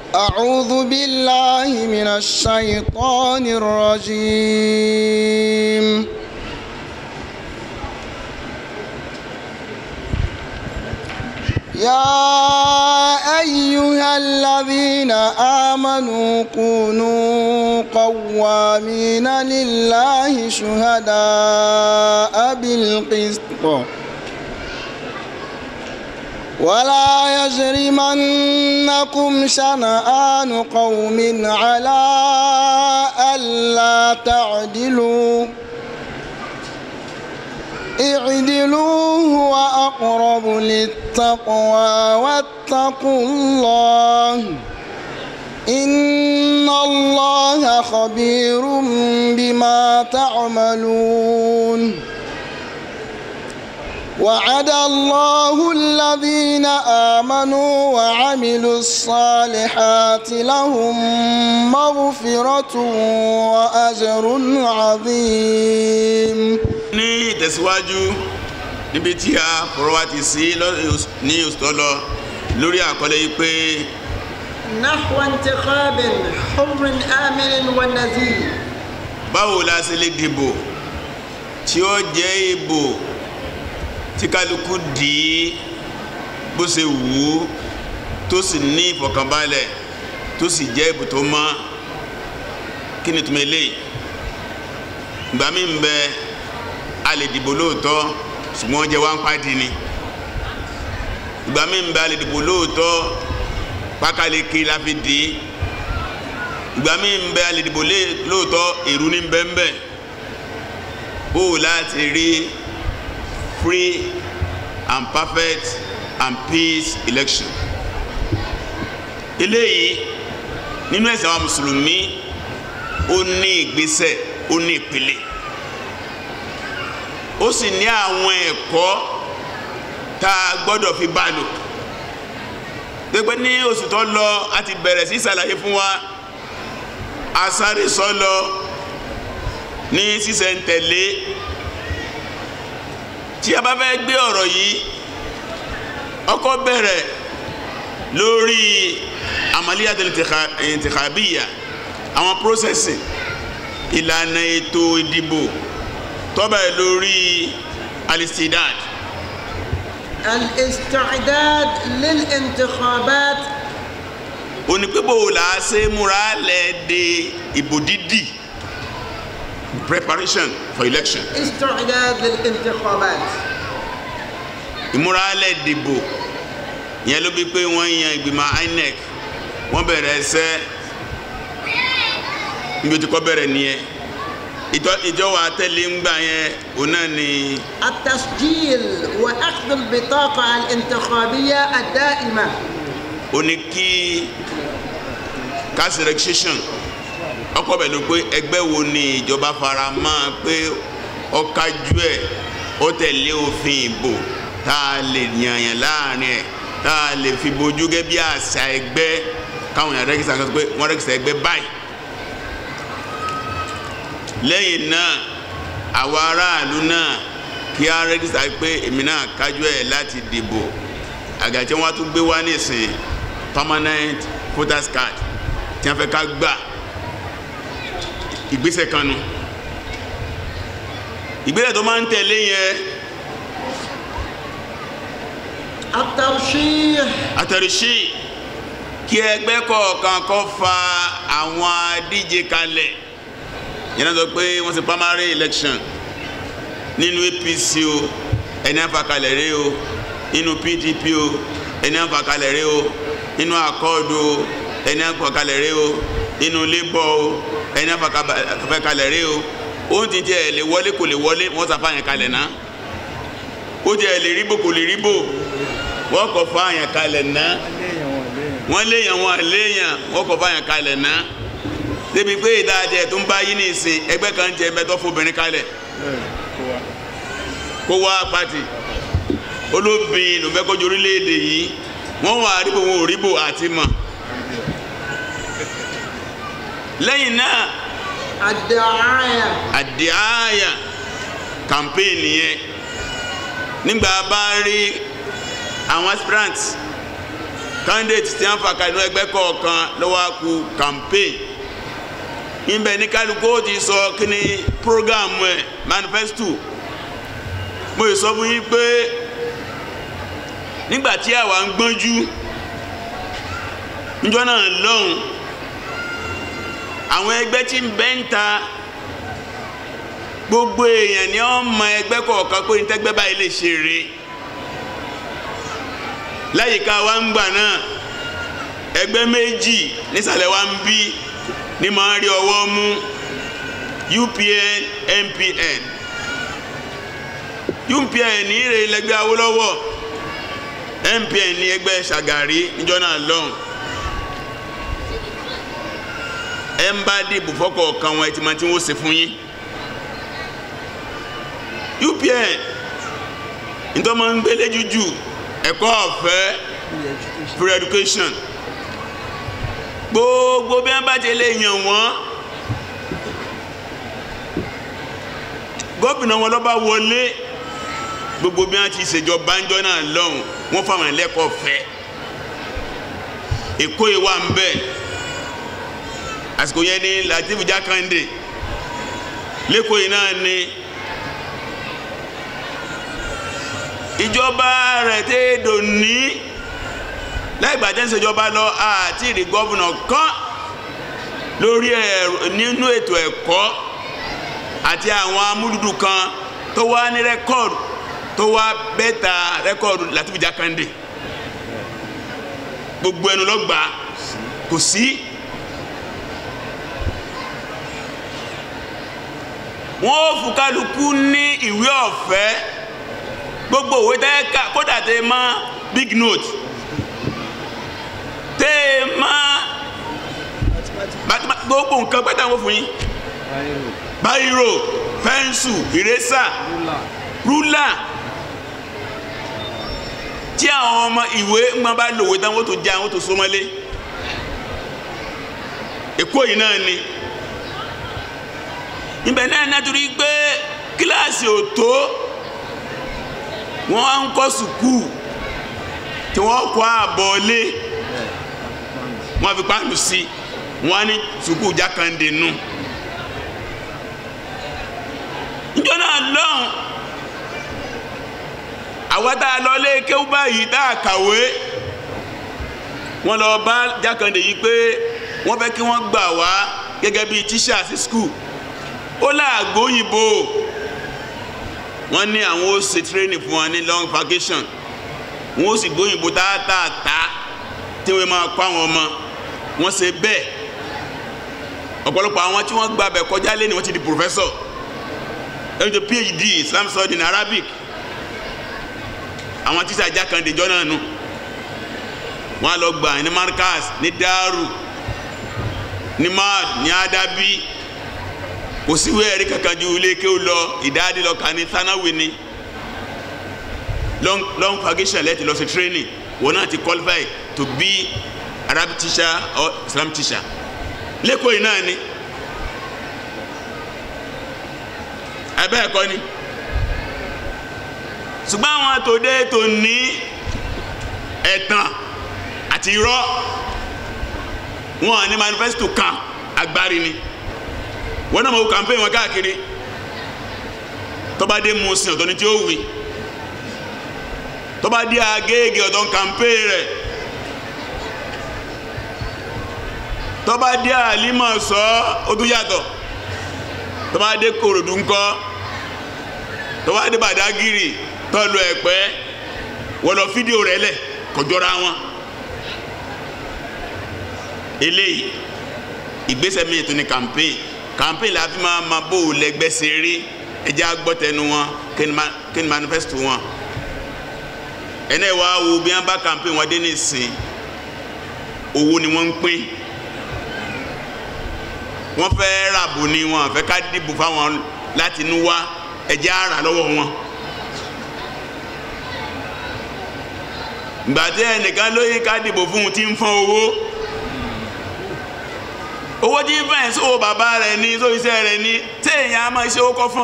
أعوذ بالله من الشيطان الرجيم يا أيها الذين آمنوا كونوا قوامين لله شهداء بالقسط ولا يجرمنكم شنآن قوم على ألا تعدلوا اعدلوا هو أقرب للتقوى واتقوا الله إن الله خبير بما تعملون وعد الله الذين آمنوا وعملوا الصالحات لهم مغفرة وأجر عظيم ní ìtẹ̀síwájú níbi tí a fọ̀rọ̀ wá ti sí lọ́- ní oṣù tó lọ lórí àkọlé yìí pé نحو انتخاب حر آمن ونزيه báwo la ṣe lè dìbò tí ó jẹ́ ìbò tí kálukú dì í bó ṣe wù ú tó sì ní ìfọ̀kànbalẹ̀ tó sì jẹ́ ìbò tó mọ́ kí ni túnmọ̀ eléyìí ìgbà mi ń bẹ a lè dìbò lóòótọ́ ṣùgbọ́n jẹ́ wá ń pàdé ni ìgbà mi ń bẹ a lè dìbò lóòótọ́ pákáleke la fi dì í ìgbà mi ń bẹ a lè dìbò lé- lóòótọ́ èrú ní bẹ́ẹ̀nbẹ́ bó o láti rí free and perfect and peace election eléyìí nínú ẹ̀sìn àwọn mùsùlùmí ó ní ìgbésẹ̀ ó ní ìpele ó sì ní àwọn ẹ̀kọ́ tá a gbọ́dọ̀ fi bá lò gbẹgbẹ ní oṣù tó lọ a ti bẹ̀rẹ̀ sí ṣàlàyé fún wa asáré sọlọ ní sísẹ̀ntẹ̀lé tí a bá fẹ́ gbé ọ̀rọ̀ yìí ọkọ bẹ̀rẹ̀ lórí amaliyatul intikhabiya àwọn prósẹ̀sì ìlànà ètò ìdìbò tó bẹ̀rẹ̀ lórí alistidad الاستعداد للانتخابات onípébò là á ṣe múra lẹ̀ de ìbò dídì preparation for election استعداد للانتخابات ìmúralẹ̀ dìbò yẹn ló bí pé wọ́n yan ìgbìmọ̀ INEC wọ́n bẹ̀rẹ̀ ẹsẹ́ níbi tí kò bẹ̀rẹ̀ nìyẹn ìtọ́- ìjọba tẹ̀lé ń gbà yẹn òun náà ni التسجيل وأخذ البطاقة الانتخابية الدائمة ó ní kí cash registration ọkọ̀ bẹ̀ ló pé ẹgbẹ́ wo ni ìjọba fara mọ́ pé ó kájú ẹ̀ ó tẹ̀lé òfin ìbò tá a lè yànyàn láàrin ẹ̀ tá a lè fi bojú gẹ́ bí àṣà ẹgbẹ́ káwọn èèyàn rẹ́gísítà kan sọ pé wọ́n rẹ́gísítà ẹgbẹ́ báyìí lẹ́yìn náà àwa aráàlú náà kí á rẹ́gísítà pé èmi náà kájú ẹ̀ láti dìbò àgàtí wọn tún gbé wá nísìn permanent voters card tí wọn fẹ́ ká gbà ìgbésẹ̀ kan nu ìgbésẹ̀ tó máa ń tẹ̀lé yẹn الترشيح àtẹ̀rẹ̀ṣí kí ẹgbẹ́ kọ̀ọ̀kan kó fa àwọn adíje kalẹ̀ yẹn náà sọ pé wọ́n ṣe primary election nínú APC o ẹni àfàkalẹ̀ rẹ o nínú PDP o ẹni àfàkalẹ̀ rẹ o nínú Accord o ẹni àfàkalẹ̀ rẹ o nínú Labour o ẹni àfàkalẹ̀ rẹ o ó ti tiẹ̀ lè wọlé kò lè wọlé wọ́n sàfàyàn kalẹ̀ náà ó tiẹ̀ lè ríbò kò lè ríbò wọ́n kọ̀ fàyàn kalẹ̀ náà wọ́n léèyàn wọn léèyàn wọ́n kọ̀ fàyàn kalẹ̀ náà débi pé ìdájẹ́ tó ń bá yí ní ìsìn ẹgbẹ́ kan jẹ mẹ́tọ́ fobìnrin kalẹ̀ kó wá pàtì olóbìn ló fẹ́ kọjú orílẹ̀-èdè yìí wọ́n wà ríbò wọn ò ríbò àti mọ̀ lẹ́yìn náà الدعاية àdìáyà campaign yẹn nígbà bá rí àwọn aspirants candidate tí wọ́n fà ká inú ẹgbẹ́ kọ̀ọ̀kan lọ́wọ́ kú campaign ìbẹ̀ ní kálukú ó ti sọ kí ni program ẹ̀ manifesto mo yìí sọ fún yín pé nígbà tí àwa ń gbọ́njú níjọ́ náà lọ́hùn àwọn ẹgbẹ́ tí ń bẹ́ ń ta gbogbo èèyàn ni wọ́n mọ ẹgbẹ́ kọ̀ọ̀kan pé nítẹ́gbẹ́ báyìí lè ṣe rè láyìíká wa ń gbà náà ẹgbẹ́ méjì nísàlẹ̀ wa ń bí ní máa rí ọwọ́ mú UPN MPN UPN ní ìrè lẹ́gbẹ́ Awólọ́wọ̀ MPN ní ẹgbẹ́ Ṣàgàrí níjọ́ náà lọ́hùn ẹ ń bá dìbò fọ́kọ̀ọ̀kan wọn ẹ ti máa ti wọ́n ṣe fún yín. UPN nítorí wọn ń gbélé jújù ẹ̀kọ́ ọ̀fẹ́ free education gbogbo bí wọn bá ti lè yàn wọn gómìnà wọn lọ́ba wọlé gbogbo bí wọn ti ṣèjọba ńjọ náà lọ́hùn wọn fáwọn ẹlẹ́kọ̀ọ́ ọ̀fẹ́ èkó yìí wà ń bẹ̀ àsìkò yẹn ní Latif Jákàndé lẹ́kọ̀ọ́ yìí náà ní. ìjọba rẹ̀ tẹ́ dòní lẹ́gbàá tẹ́ ń ṣèjọba lọ àti ìrì gọ́vùnà kan lórí ẹ̀rọ nínú ètò ẹ̀kọ́ àti àwọn amúlùdù kan tó wá ní rẹ́kọ̀dù tó wá bẹ́tà rẹ́kọ̀dù Latif Jákàndé gbogbo ẹnu lọ́gbà kò sí. wọ́n ó fún kálukú ní ìwé ọ̀fẹ́ gbogbo òwe tẹ́ ká kódà tẹ́ mọ́ big note tẹ́ mọ́ gbogbo nǹkan pẹ́tà wọ́n fún yín báyìírò pẹ́ńsù ìrẹ́sà rúlà tí àwọn ọmọ ìwé ńgbọ́n bá lòwe tán wọ́n tó já wọ́n tó sọmọlé èkó yìí náà ni ibẹ̀ náà nítorí pé kíláàsì ò tó wọ́n ń kọ́ sùkúù tí wọ́n kọ́ àbọ̀ lé wọ́n fi pàánù sí wọ́n á ní sùkúù Jákàndé nù. níjọ́ náà lọ́hùn àwọn tá a lọ lé kéwú báyìí tá a kàwé wọ́n lọ bá Jákàndé yìí pé wọ́n fẹ́ kí wọ́n gbà wá gẹ́gẹ́ bíi tíṣà sí skul ó láàgbó òyìnbó wọ́n ní àwọn ó ṣe training fún wọn ní long vacation wọ́n ó sì gbóyìnbó tààtààtà tí wọ́n máa kọ́ àwọn ọmọ wọ́n ṣe bẹ́ẹ̀ ọ̀pọ̀lọpọ̀ àwọn tí wọ́n gba abẹ kọjá lé ni wọ́n ti di professor ẹni tó phd islam study in arabic àwọn tíṣà Jákàndé jọ náà nù wọ́n á lọ gbà ní markaz ní daru ní mad ní adabi kò síwé ẹ̀rí kankan ju ilé kéwù lọ ìdáàdì lọ kà ní sanawi ni long long vacation lẹ́tì lọ sí training wọn náà ti qualify to be Arabic teacher or Islam teacher lẹ́kọ̀ọ́ yìí náà ni ẹ̀bẹ́ ẹ̀kọ́ ni ṣùgbọ́n àwọn àtòdé tó ní ẹ̀tàn àti irọ́ wọn ní manifesto kan agbárí ni wọn náà mọ̀ wò campaign wọn káàkiri tọ́ba dé musin ọ̀tọ̀ ni tí ó wí tọ́ba dé agége ọ̀tọ̀ campaign rẹ̀ tọ́ba dé àlímọ̀ sọ ó tún yàtọ̀ tọ́ba dé kòròdú ńkọ́ tọ́ba dé bàdágìrì tọ́lu ẹ̀pẹ́ wọ́n lọ fídíò rẹ̀ lẹ̀ kọjọ́ra wọn eléyìí ìgbésẹ̀ mi tún ni campaign campaign la fi máa ma bó o lẹ́gbẹ́ ṣe rí ẹjẹ́ agbọ́tẹnu wọn kí ni manifesto wọn ẹnẹ wa wo bí wọn bá campaign wọn dé nísìn owó ni wọ́n ń pín wọ́n fẹ́ ràbò ni wọn fẹ́ ká dìbò fáwọn láti inú wá ẹjẹ́ ara lọ́wọ́ wọn. gbàtẹ́ ẹnìkan lóye ká dìbò fún un tí ń fọ́n owó owó tí ń fẹ́ ẹ̀ sówó bàbá rẹ̀ ní sówó iṣẹ́ rẹ̀ ní tí èèyàn á máa ṣe owó kọ́ fún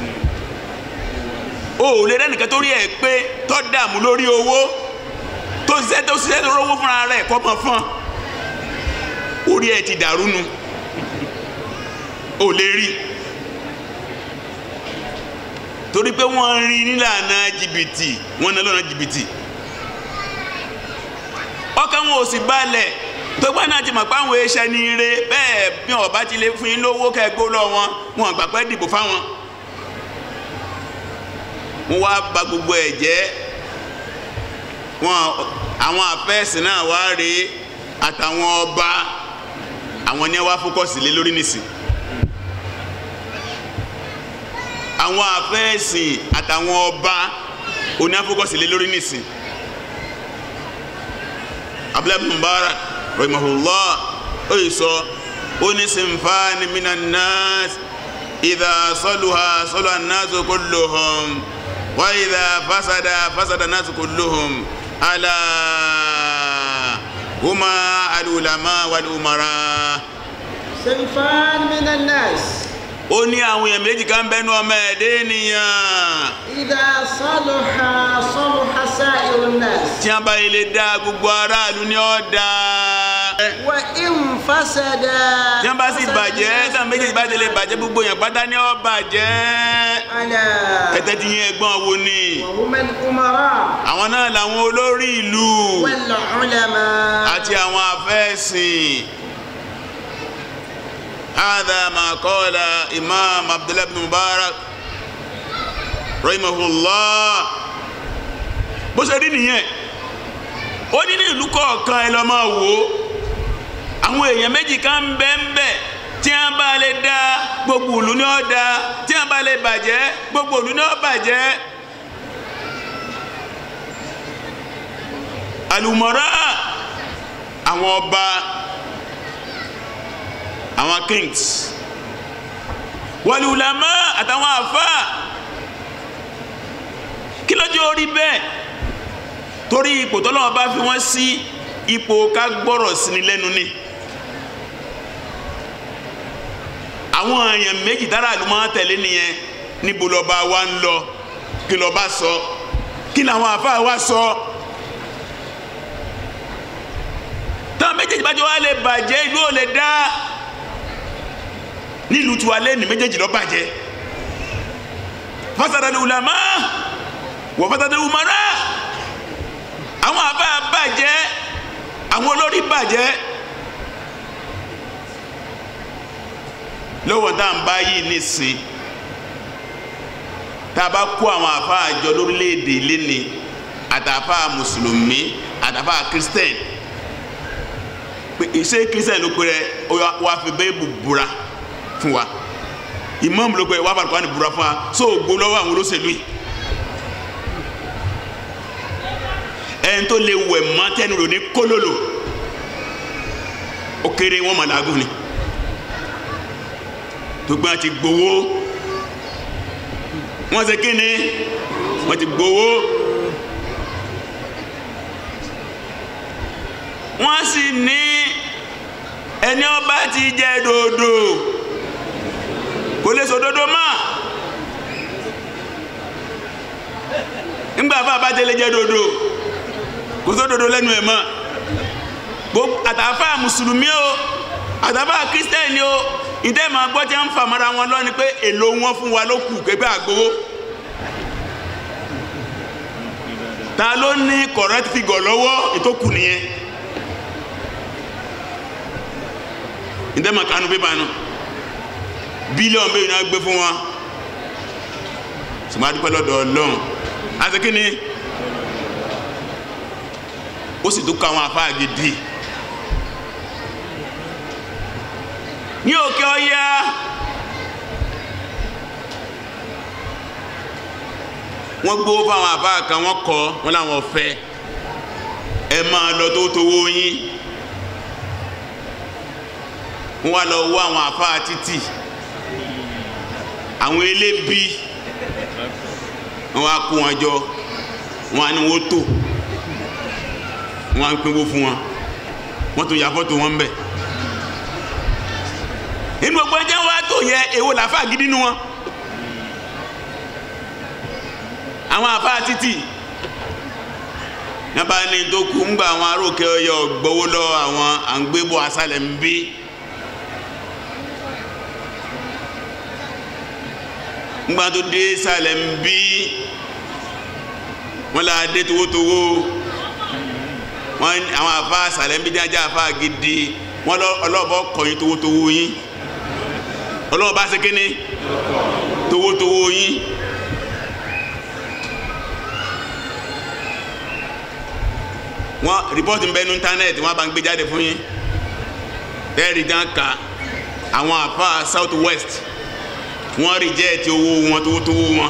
ọ ò lè dẹ́nìkan tó rí ẹ̀ pé tó dààmú lórí owó tó tó ṣiṣẹ́ tó ṣiṣẹ́ tó rówó fúnra rẹ̀ kọ́ mọ̀ fún orí ẹ̀ ti dàrú nu ò lè rí torí pé wọ́n rí nílànà jìbìtì wọ́n ná lọ́nà jìbìtì ọkàn wọn ò sì balẹ̀ tó gbá náà ti mọ̀ pé àwọn iṣẹ́ ní ire bẹ́ẹ̀ bí wọn bá ti lè fún yín lówó kẹgbó lọ wọn wọn gbà pé dìbò fáwọn wọn wá bà gbogbo ẹ̀ jẹ́ wọn àwọn àfẹ́sì náà wá rèé àtàwọn ọba àwọn ni wá fókọ̀sì lé lórí nìsín àwọn àfẹ́sìn àtàwọn ọba oní afókọ̀sì lé lórí nìsín abdullahi mubarak rahimahullah ó yìí sọ ó ní sinfani minan nas idha saluha saluha an-nasu kulluhum wa idha fasada fasada an-nasu kulluhum ala huma al-ulama wal-umara صنفان من الناس ó ní àwọn èèyàn méjì kan bẹnu ọmọ ẹ̀dẹ́ ènìyàn إذا صلح صلح سائر الناس tí wọ́n bá ilé dá gbogbo aráàlú ní ọ̀dà وإن فسد tí wọ́n bá sì فسد bàjẹ́ الناس táwọn méjèèjì bá tẹ̀lé bàjẹ́ gbogbo èèyàn pátá ní ó bàjẹ́ ألا ẹ̀tẹ́ ti yín ẹ̀gbọ́n wo ni وهم الأمراء àwọn náà làwọn olórí ìlú والعلماء àti àwọn afẹ́sìn هذا ما قال إمام عبد الله بن مبارك رحمه الله bó ṣe rí nìyẹn ó ní ní ìlú kọ̀ọ̀kan ẹ lọ máa wò ó àwọn èèyàn méjì kan ń bẹ ń bẹ tí wọ́n bá lè dá gbogbo ìlú ní ó dá tí wọ́n bá lè bàjẹ́ gbogbo ìlú ní ó bàjẹ́ àlùmọ̀rá àwọn ọba àwọn kings wàlúùlámà àtàwọn àfáà kí ló jẹ́ orí bẹ́ẹ̀ torí ipò tọ́lọ́wọ́ bá fi wọ́n sí ipò ká gbọ́rọ̀ sí ni lẹ́nu ni àwọn èèyàn méjì tára àlù máa tẹ̀lé nìyẹn níbo lọ́ba wa ń lọ kí lọ́ba sọ kí làwọn àfáà wa sọ táwọn méjèèjì bá jọ wá lè bàjẹ́ ìlú ò lè dá nílùú tiwa lẹ́nu méjèèjì ló bàjẹ́ fasadal ulama wọ́n fasadal umara àwọn àbá bàjẹ́ àwọn olórí bàjẹ́ lọ́wọ́ tá à ń bá yìí nísìn tá a bá kó àwọn àfa àjọ lórílẹ̀‐èdè lẹ́ni àtàfà mùsùlùmí àtàfà kírísítẹ́nì pé ìṣe kírísítẹ́nì ló pé rẹ wàá fi bẹ́ẹ̀ bù búra fún wa ìmáàmù ló pé wàá bá Kùránì búra fún wa sóò gbó lọ́wọ́ àwọn olóṣèlú yìí. ẹni tó lè wẹ̀ mọ́ tẹ́nu rò ní kólólò ó kéré wọ́n mọ̀ lágùn ni tó gbọ́n ti gbowó wọ́n ṣe kíni wọ́n ti gbowó wọ́n sì ní ẹni ọba ti jẹ dòdò kò lè sọ dòdò mọ́ nígbà fún abájẹ́lẹ̀ jẹ dòdò kò sódodo lẹ́nu ẹ̀ mọ́ gbogbo àtàfà mùsùlùmí o àtàfà kírísítẹ́nì o ìdẹ́ máa gbọ́ tí wọ́n ń fà mọ́ra wọn lọ ni pé èlò wọn fún wa ló kù pé àgbowó ta ló ní correct figure lọ́wọ́ ìtókù nìyẹn ìdẹ́ máa kanu pépà nù bílíọ̀nù bẹ́ẹ̀ ni wọ́n gbé fún wọn sùgbọ́n adúpẹ́ lọ́dọ̀ ọlọ́run àti kí ni ó sì tún kọ àwọn àfáà gidi ní òkè ọya wọ́n gbówó fáwọn àfáà kan wọ́n kọ́ wọ́n láwọn fẹ́ ẹ máa lọ tó tówó yín wọ́n wá lọ wọ́ àwọn àfáà títì àwọn elébi wọ́n wá kó wọn jọ wọ́n á ní wọ́n tó wọ́n á ń pínwó fún wọn wọ́n tún ya fọ́tò wọn bẹ̀ inú gbogbo ẹjẹ́ wa tó yẹ èwo làfà gidi nu wọn àwọn àfà títì nípa ní tó kú ń gba àwọn aróòkè ọyọ gbowó lọ àwọn à ń gbé bọ́ asálẹ̀ ń bí. ńgbà tó dé sálẹ̀ ń bí wọ́n là dé towótowó wọ́n àwọn àfa sálẹ̀ ń bí jájá àfa gidi wọ́n lọ ọlọ́ọ̀bọ kọ̀yìn towótowó yín ọlọ́ọ̀bá ṣe kéne towótowó yín. wọ́n rìpọ́tì ń bẹ ní íńtánẹ́ẹ̀tì wọ́n bá ń gbé jáde fún yín tẹ́ẹ̀rì gan ka àwọn àfa south west wọ́n rìjẹ́ẹ̀tì owó wọn tówótówó wọn.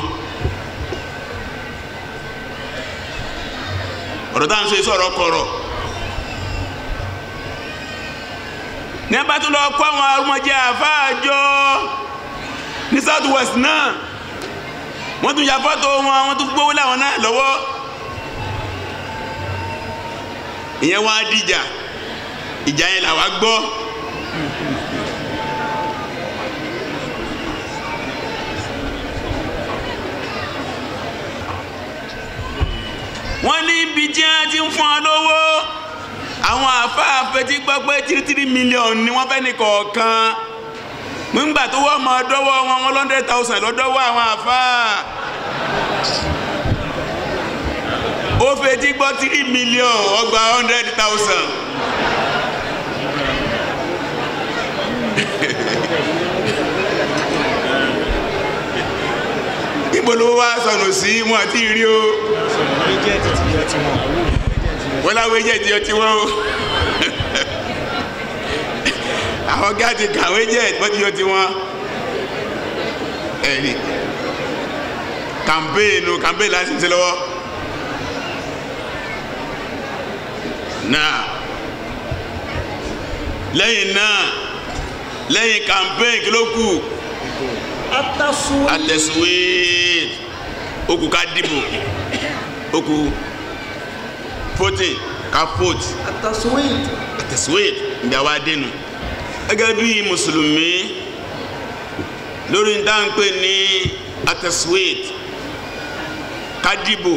ọ̀rọ̀ táwọn sọ sọ̀rọ̀ kọ̀rọ̀ ní abá tó lọ kó àwọn arúmọjẹ àfáàjọ ní south west náà wọ́n tún ya fọ́tò wọn wọ́n tún gbówó láwọn náà lọ́wọ́ ìyẹn wá dìjà ìjà yẹn làwa gbọ́. wọ́n ní ibi tí wọ́n ti ń fún ọ lówó àwọn àfáàfẹ́ tí gbọ́ pé tírítírí mílíọ̀nù ni wọ́n fẹ́ ní kọ̀ọ̀kan nígbà tó wọ́n mọ dọ́wọ́ wọn one hundred thousand lọ́dọ́wọ́ àwọn àfáà ó fetí gbọ́ tírí mílíọ̀nù ọgbà hundred thousand. ibo ló wá sọnù sí wọn àti rí o wọ́n láwọn ẹ̀jẹ̀ ti ọtí wọn o àwọn gáàtì kàwé jẹ́ wọ́n ti ọtí wọn ẹ̀rí kàmpéènù kàmpéènù láti ṣe lọ́wọ́ náà lẹ́yìn náà lẹ́yìn kàmpéènù kí ló kù التصويت atẹ̀síwéèd ó kù ká dìbò ó kù voting ká vote التصويت atẹ̀síwéèd ìgbà wa dénú gẹ́gẹ́ bí mùsùlùmí lórí dáńpé ní atẹ̀síwéèd ká dìbò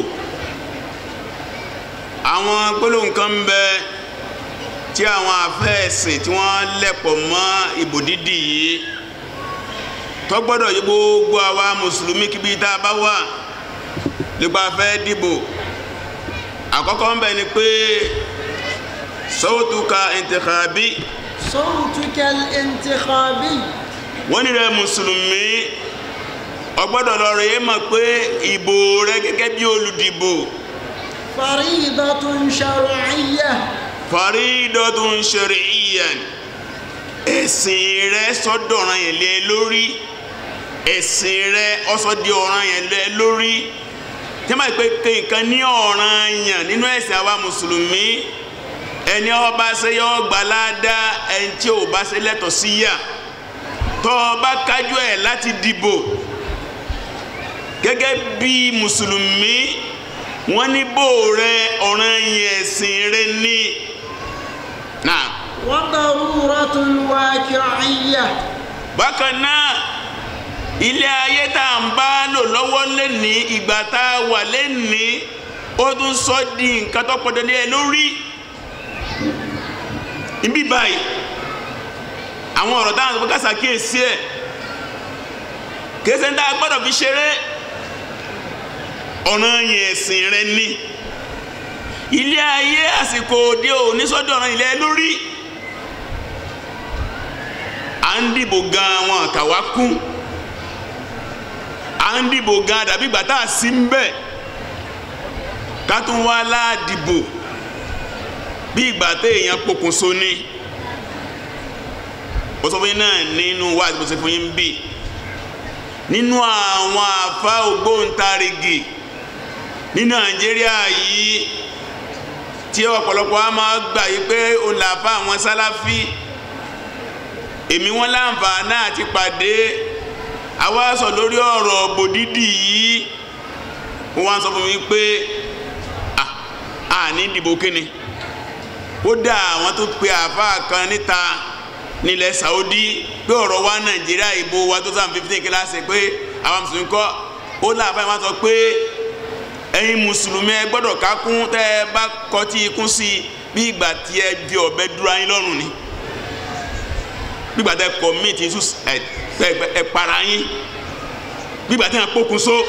àwọn gbólóhùn kan ń bẹ tí àwọn afẹ́ẹ̀sìn tí wọ́n lẹ̀pọ̀ mọ́ ìbò dídì yìí tó gbọ́dọ̀ yí gbogbo àwa mùsùlùmí kíbi tá a bá wà nípa fẹ́ dìbò àkọ́kọ́ ń bẹ ni pé sawtuka intikhabi صوتك الانتخابي wọ́n ní rẹ̀ mùsùlùmí o gbọ́dọ̀ lọ rèé mọ̀ pé ìbò rẹ gẹ́gẹ́ bí olùdìbò فريضة شرعية faridatun shar'iyyan ẹ̀sìn rẹ sọ́dọ̀ràn yẹn lé lórí ẹ̀sìn rẹ ọsọ di ọ̀ràn yẹn lé lórí tí wọ́n bá pè pé nǹkan ní ọ̀ràn yẹn nínú ẹ̀sìn àwa mùsùlùmí ẹni ó bá ṣe yọ gbà ládàá ẹni tí ò bá ṣe lẹ́tọ̀ọ́ sí yà tó o bá kájú ẹ̀ láti dìbò gẹ́gẹ́ bí mùsùlùmí wọ́n ní bò rẹ ọ̀ràn yẹn ẹ̀sìn rẹ ní. náà وضرورة واقعية bákan náà ilé ayé tá à ń bá lò lọ́wọ́ lẹ́ni ìgbà tá a wà lẹ́ni ó tún sọ di nǹkan tó pọ̀ dandan ẹ lórí ibi báyìí àwọn ọ̀rọ̀ táwọn ọ̀sán kásá kíyèsí ẹ̀ kèsì ń dá gbọ́dọ̀ fi ṣeré ọ̀ràn yẹn ẹ̀sìn rẹ ní ilé ayé àsìkò òde òní sọ́dọ̀ ọ̀ràn ilẹ̀ lórí à ń dìbò gan wọn kàwá kún à ń dìbò gan dàbí ìgbà tá a sí ń bẹ̀ ká tún wá láàdìbò bí ìgbà tẹ èèyàn pokùnso ní ó sọ fún yín náà nínú wá àti bó ṣe fún yín bí nínú àwọn àfa ògbóǹtarìgì ní nàìjíríà yìí tí ọ̀pọ̀lọpọ̀ a máa gbà yí pé òun làfa àwọn sálàfí èmi wọn láǹfààní àti pàdé àwa sọ lórí ọ̀rọ̀ bòdídì yìí wọ́n wá sọ fún mi pé à ní ìdìbò kíni kódà àwọn tó pe àáfàá kan níta nílẹ̀ Saudi pé ọ̀rọ̀ wa Nàìjíríà ìbò wa tó sàn fifteen kíláàsì pé àwọn mùsùlùmí kọ́ ó láàfáà wọn sọ pé ẹ̀yin mùsùlùmí ẹ gbọ́dọ̀ kákún tẹ́ ẹ bá kọtí ikún sí i bí ìgbà tí ẹ bí ọ̀bẹ dúró ayín lọ́rùn ni bí ìgbà tẹ́ kọ̀míìtì ẹ ẹ para yín bí ìgbà tẹ́ ẹ pokùn so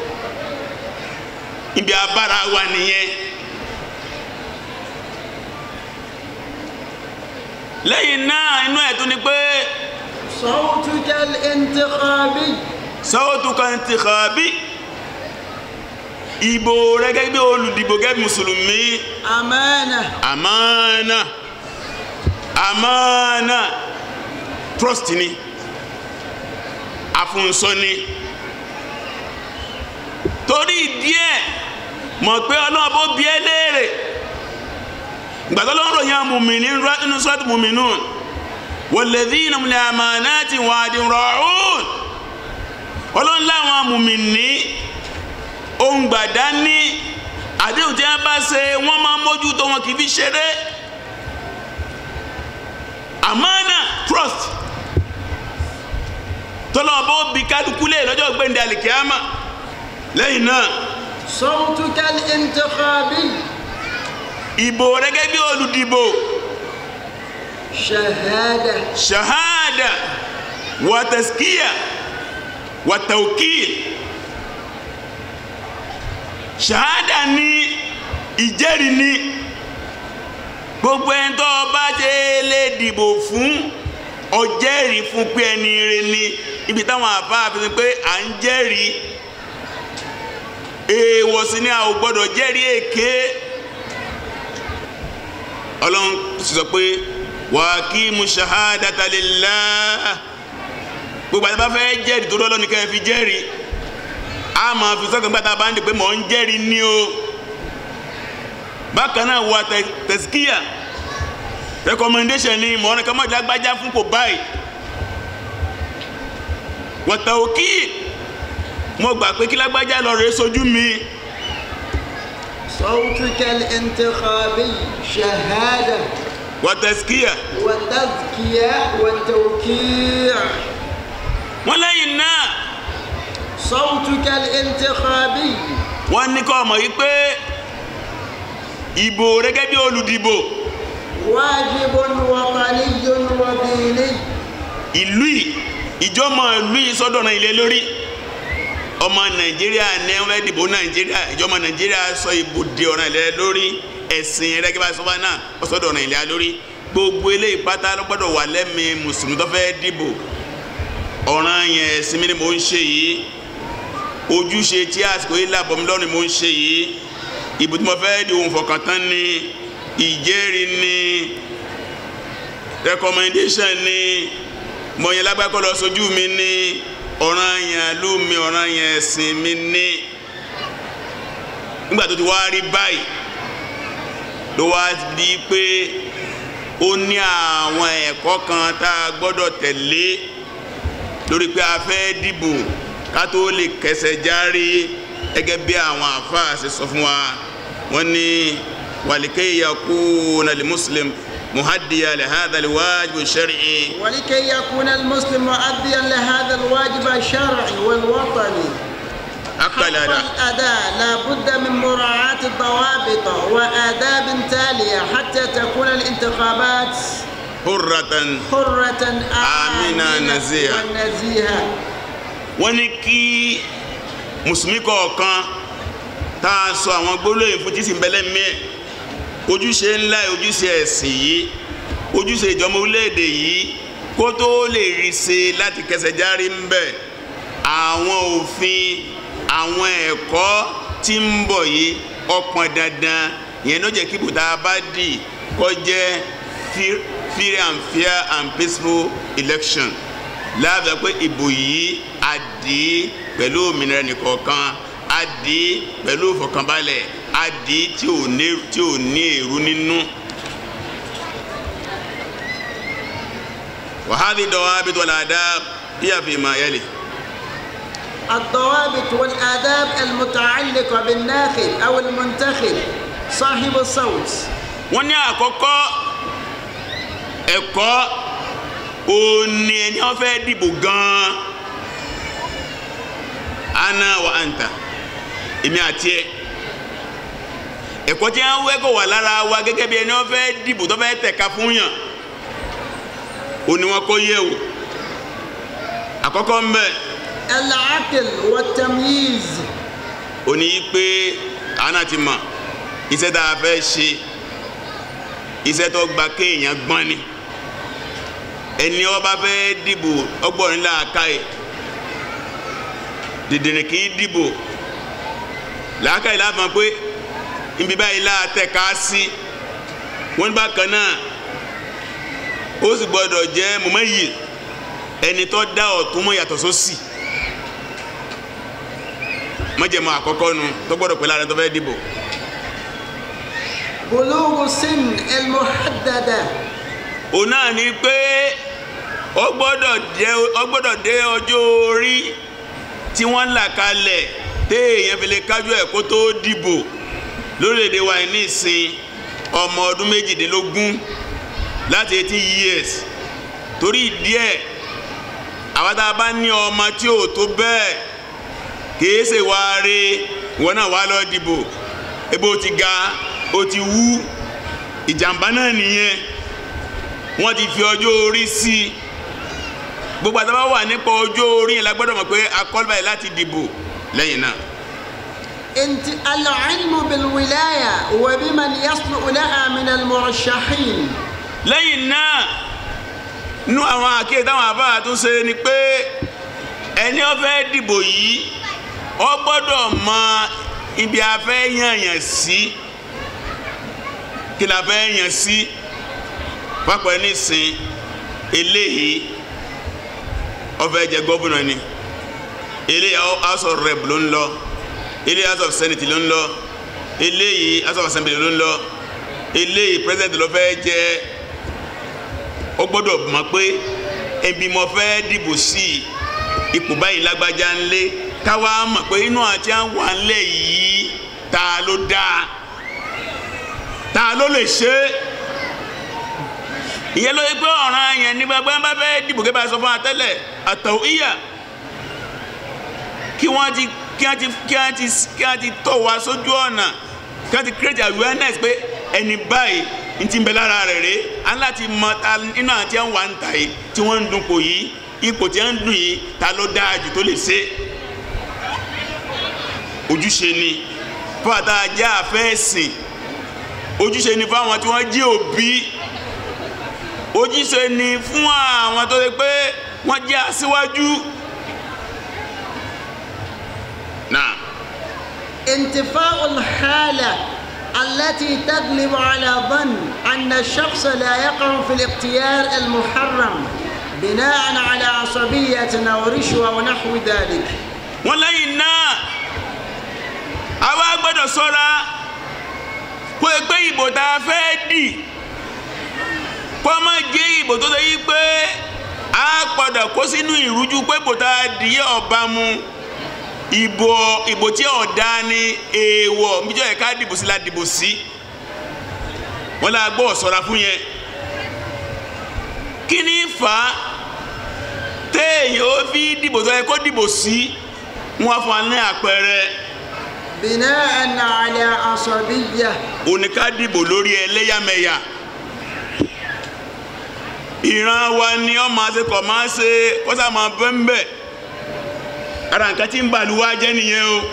ibi abára wa nìyẹn. lẹ́yìn náà inú ẹ̀ tún ni pé صوتك الانتخابي sọ́wọ́tú kan ti kàn bí ìbò rẹ gẹ́gẹ́ bí olùdìbò gẹ́gẹ́ bí mùsùlùmí أمانة àmánà àmánà trust ni àfúnsọ ni torí díẹ̀ mọ̀ pé ọlọ́run bó bí ẹ léèrè gbàtọ́ lọ́rọ̀ yẹn mùmí nínú sọ́ọ̀tù mùmí nù walladhina hum li amanati wa'din ra'un ọlọ́run láwọn mùmí ní ohun gbàdá ní àdéhùn tí wọ́n bá ṣe wọ́n máa mójútó wọn kì í fi ṣeré àmánà trust tọ́lọ́ bó bi kálukú lé lọ́jọ́ gbẹ̀ndẹ̀ àlìkíyàmà lẹ́yìn náà صوتك الانتخابي ìbò rẹ gẹ́gẹ́ bí olùdìbò شهادة shahada wa taskiya wa tawkil shahada ní ìjẹ́rìí ní gbogbo ẹni tó bá ṣe lè dìbò fún ọjẹ́rìí fún pé ẹni rẹ ni ibi táwọn àfáà fi pé à ń jẹ́rìí èèwọ̀ sí ni a ò gbọ́dọ̀ jẹ́rìí èké ọlọ́run sì sọ pé wà kí mu shahadata lillah gbogbo àti bá fẹ́ jẹ́rìí tó lọ́lọ́ ní kẹ́ ẹ fi jẹ́rìí a máa fi sọ́kàn gbàtà bá ń di pé mò ń jẹ́rìí ní o bákan náà wà tẹ̀síkíyà recommendation ni mọ̀ ọ́nà kọ́mọ́dé lágbájá fún kò báyìí wà tàwókì mo gbà pé kí lágbájá lọ rèé sojú mi. صوتك الانتخابي شهادة wàtẹ́síkíyà وتزكية وتوكيع wọ́n lẹ́yìn náà صوتك الانتخابي wọ́n ní kọ́ ọmọ yìí pé ìbò rẹ gẹ́gẹ́ bí olùdìbò واجب وطني وديني ìlú yìí ìjọmọ ìlú yìí sọ́dọ̀ náà ilé lórí ọmọ nàìjíríà ní wọ́n fẹ́ dìbò nàìjíríà ìjọmọ nàìjíríà sọ ìbò di ọ̀ràn ilé lórí ẹ̀sìn rẹ gẹ́gẹ́ bá sọ́ba náà ó sọ́dọ̀ ọ̀ràn ilé lórí gbogbo eléyìí pátá ló gbọ́dọ̀ wà lẹ́mìí mùsùlùmí tó fẹ́ dìbò ọ̀ràn yẹn ẹ̀sìn mi ni mò ń ṣe yìí ojúṣe tí àsìkò yìí làbọ̀ mi lọ́rùn ni mò ń ṣe yìí ìbò tí mo fẹ́ di ohun fọkàntán ni ìjẹ́rìí ni recommendation ni mọ̀nyẹ́ lágbàkọ́ lọ sójú mi ní ọ̀ràn yẹn lú mi ọ̀ràn yẹn ẹ̀sìn mi ní nígbà tó ti wá rí báyìí ló wá di pé ó ní àwọn ẹ̀kọ́ kan tá a gbọ́dọ̀ tẹ̀lé lórí pé a fẹ́ dìbò ká tó lè kẹsẹ̀ járe gẹ́gẹ́ bí àwọn àfáà ṣe sọ fún wa wọ́n ní wàlíkẹ́ yakuna li muslim muhaddiya li hadha li wajib shar'i ولكي يكون المسلم مؤديا لهذا الواجب الشرعي والوطني حق akala da الأداء لا بد من مراعاة الضوابط وآداب تالية حتى تكون الانتخابات hurratan حرة آمنة نزيهة. ونزيهة wọ́n ní kí mùsùlùmí kọ̀ọ̀kan tá a sọ àwọn gbólóyìn fún jísìn bẹ́lẹ́ mìíràn ojúṣe ńlá ojúṣe ẹ̀sìn yìí ojúṣe ìjọba orílẹ̀-èdè yìí kó tó lè rí ṣe láti kẹsẹ̀ járí ń bẹ̀ àwọn òfin àwọn ẹ̀kọ́ tí ń bọ̀ yìí ọpọn dandan yẹn ló jẹ́ kí bùtá bá dì kó jẹ́ free free and fair and peaceful election láàbẹ̀ pé ìbò yìí a dì í pẹ̀lú òmìnira nìkọ̀ọ̀kan a dì í pẹ̀lú ìfọ̀kànbalẹ̀ a dì í tí ò ní tí ò ní èrú nínú. وهذه الضوابط والآداب هي فيما يلي الضوابط والآداب المتعلقة بالناخب أو المنتخب صاحب الصوت wọ́n ní àkọ́kọ́ ẹ̀kọ́ òní ẹni wọ́n fẹ́ dìbò gan-an ana wa anta èmi àti ẹ ẹ̀kọ́ tí wọ́n wẹ́ kó wà lára wa gẹ́gẹ́ bí ẹni wọ́n fẹ́ dìbò tó fẹ́ tẹ̀ka fún yàn ó ní wọn kó yẹ̀ wò àkọ́kọ́ ń bẹ العقل والتمييز ó ní pé àná ti mọ̀ iṣẹ́ tá a fẹ́ ṣe iṣẹ́ tó gba kéèyàn gbọ́n ni ẹni ó bá fẹ́ dìbò ọgbọ́n nílà káyè dìdìrín kì í dìbò làákàyè láàfin pé ibi báyìí láàtẹ̀ ká sí wọ́n ní bákan náà ó sì gbọ́dọ̀ jẹ́ mọ̀mọ́ yìí ẹni tó dá ọ̀tún mọ́ yàtọ̀ sósì mọ́jẹ̀mọ́ àkọ́kọ́ nu tó gbọ́dọ̀ pẹ̀lú àrẹ tó fẹ́ dìbò بلوغ سن المحددة òun náà ni pé ó gbọ́dọ̀ jẹ́ ó gbọ́dọ̀ dé ọjọ́ orí tí wọ́n là kalẹ̀ téèyàn fi lè kájú ẹ̀ kó tó dìbò lórílẹ̀‐èdè wa ní ìsìn ọmọ ọdún méjìdínlógún láti eighteen years torí ìdí ẹ̀ àwọn tá a bá ní ọmọ tí ò tó bẹ́ẹ̀ kìí ṣe wá rí wọn náà wá lọ dìbò ebi ó ti ga ó ti wú ìjàmbá náà nìyẹn wọ́n ti fi ọjọ́ orí sí i gbogbo àtàwọn wà nípa ọjọ́ orí yẹn la gbọ́dọ̀ mọ̀ pé akọ́lùbáyé láti dìbò lẹ́yìn náà. انت العلم بالولاية وبمن يصلح لها من المرشحين lẹ́yìn náà nú àwọn àkíyè táwọn àbá tún ṣe ni pé ẹni ó fẹ́ dìbò yìí ó gbọ́dọ̀ mọ ibi a fẹ́ yànyàn sí kí la fẹ́ yàn sí pápá nísìn eléyìí ó fẹ́ jẹ gómìnà ni eléyìí house of rep ló ń lọ eléyìí house of senate ló ń lọ eléyìí house of assembly ló ń lọ eléyìí president ló fẹ́ jẹ́ ó gbọ́dọ̀ mọ̀ pé ẹbí mo fẹ́ dìbò sí ipò báyìí lágbájá ńlé káwa mọ̀ pé inú àti àwọn ńlẹ̀ yìí ta ló dáa ta ló lè ṣe é ìyẹn ló yẹ pé ọ̀ràn yẹn ní gbàgbé bá fẹ́ dìbò kí bá sọ fún wa tẹ́lẹ̀ àtọ̀ ìyà kí wọ́n ti kí wọ́n ti kí wọ́n ti kí wọ́n ti tọ̀ wá sójú ọ̀nà kí wọ́n ti create awareness pé ẹni báyìí n ti bẹ lára rẹ̀ rẹ̀ aláti mọ ta nínú àti ẹ̀ ń wà ń ta yìí tí wọ́n ń dun kò yìí ipò tí wọ́n ń dun yìí ta ló dáa jù tó lè ṣe ojúṣe ni fún àtà ajá àfẹ́sìn ojúṣe ni fún àwọn tí wọ́n jí òbí ojúṣe ni fún àwọn tó ṣe pé wọ́n jẹ́ aṣíwájú náà. انتفاء الحالة التي تغلب على ظن أن الشخص لا يقع في الاختيار المحرم بناء على عصبية أو رشوة ونحو ذلك wọ́n lẹ́yìn náà àwa gbọ́dọ̀ ṣọ́ra kó o gbé ìbò tá a fẹ́ dì kó o má jẹ́ ìbò tó ṣe yí pé a gbọ́dọ̀ kó sínú ìrújú pé ìbò tá a dì yẹ ọba mu ìbò ìbò tí ọ̀dà ni èèwọ̀ níjọ́ yẹ ká dìbò sí la dìbò sí wọ́n lè gbọ́ ṣọ́ra fún yẹn kí ni fà á téèyàn ó fi dìbò tó yẹ kó dìbò sí wọn fún wa ní àpẹẹrẹ بناء على عصبية oníká dìbò lórí ẹlẹ́yàmẹ̀yà ìran wa ni ọ máa ṣe kọ̀ máa ṣe kọ́sà máa bẹ́ńbẹ́ ara nǹkan tí ń bàlú wa jẹ́ nìyẹn o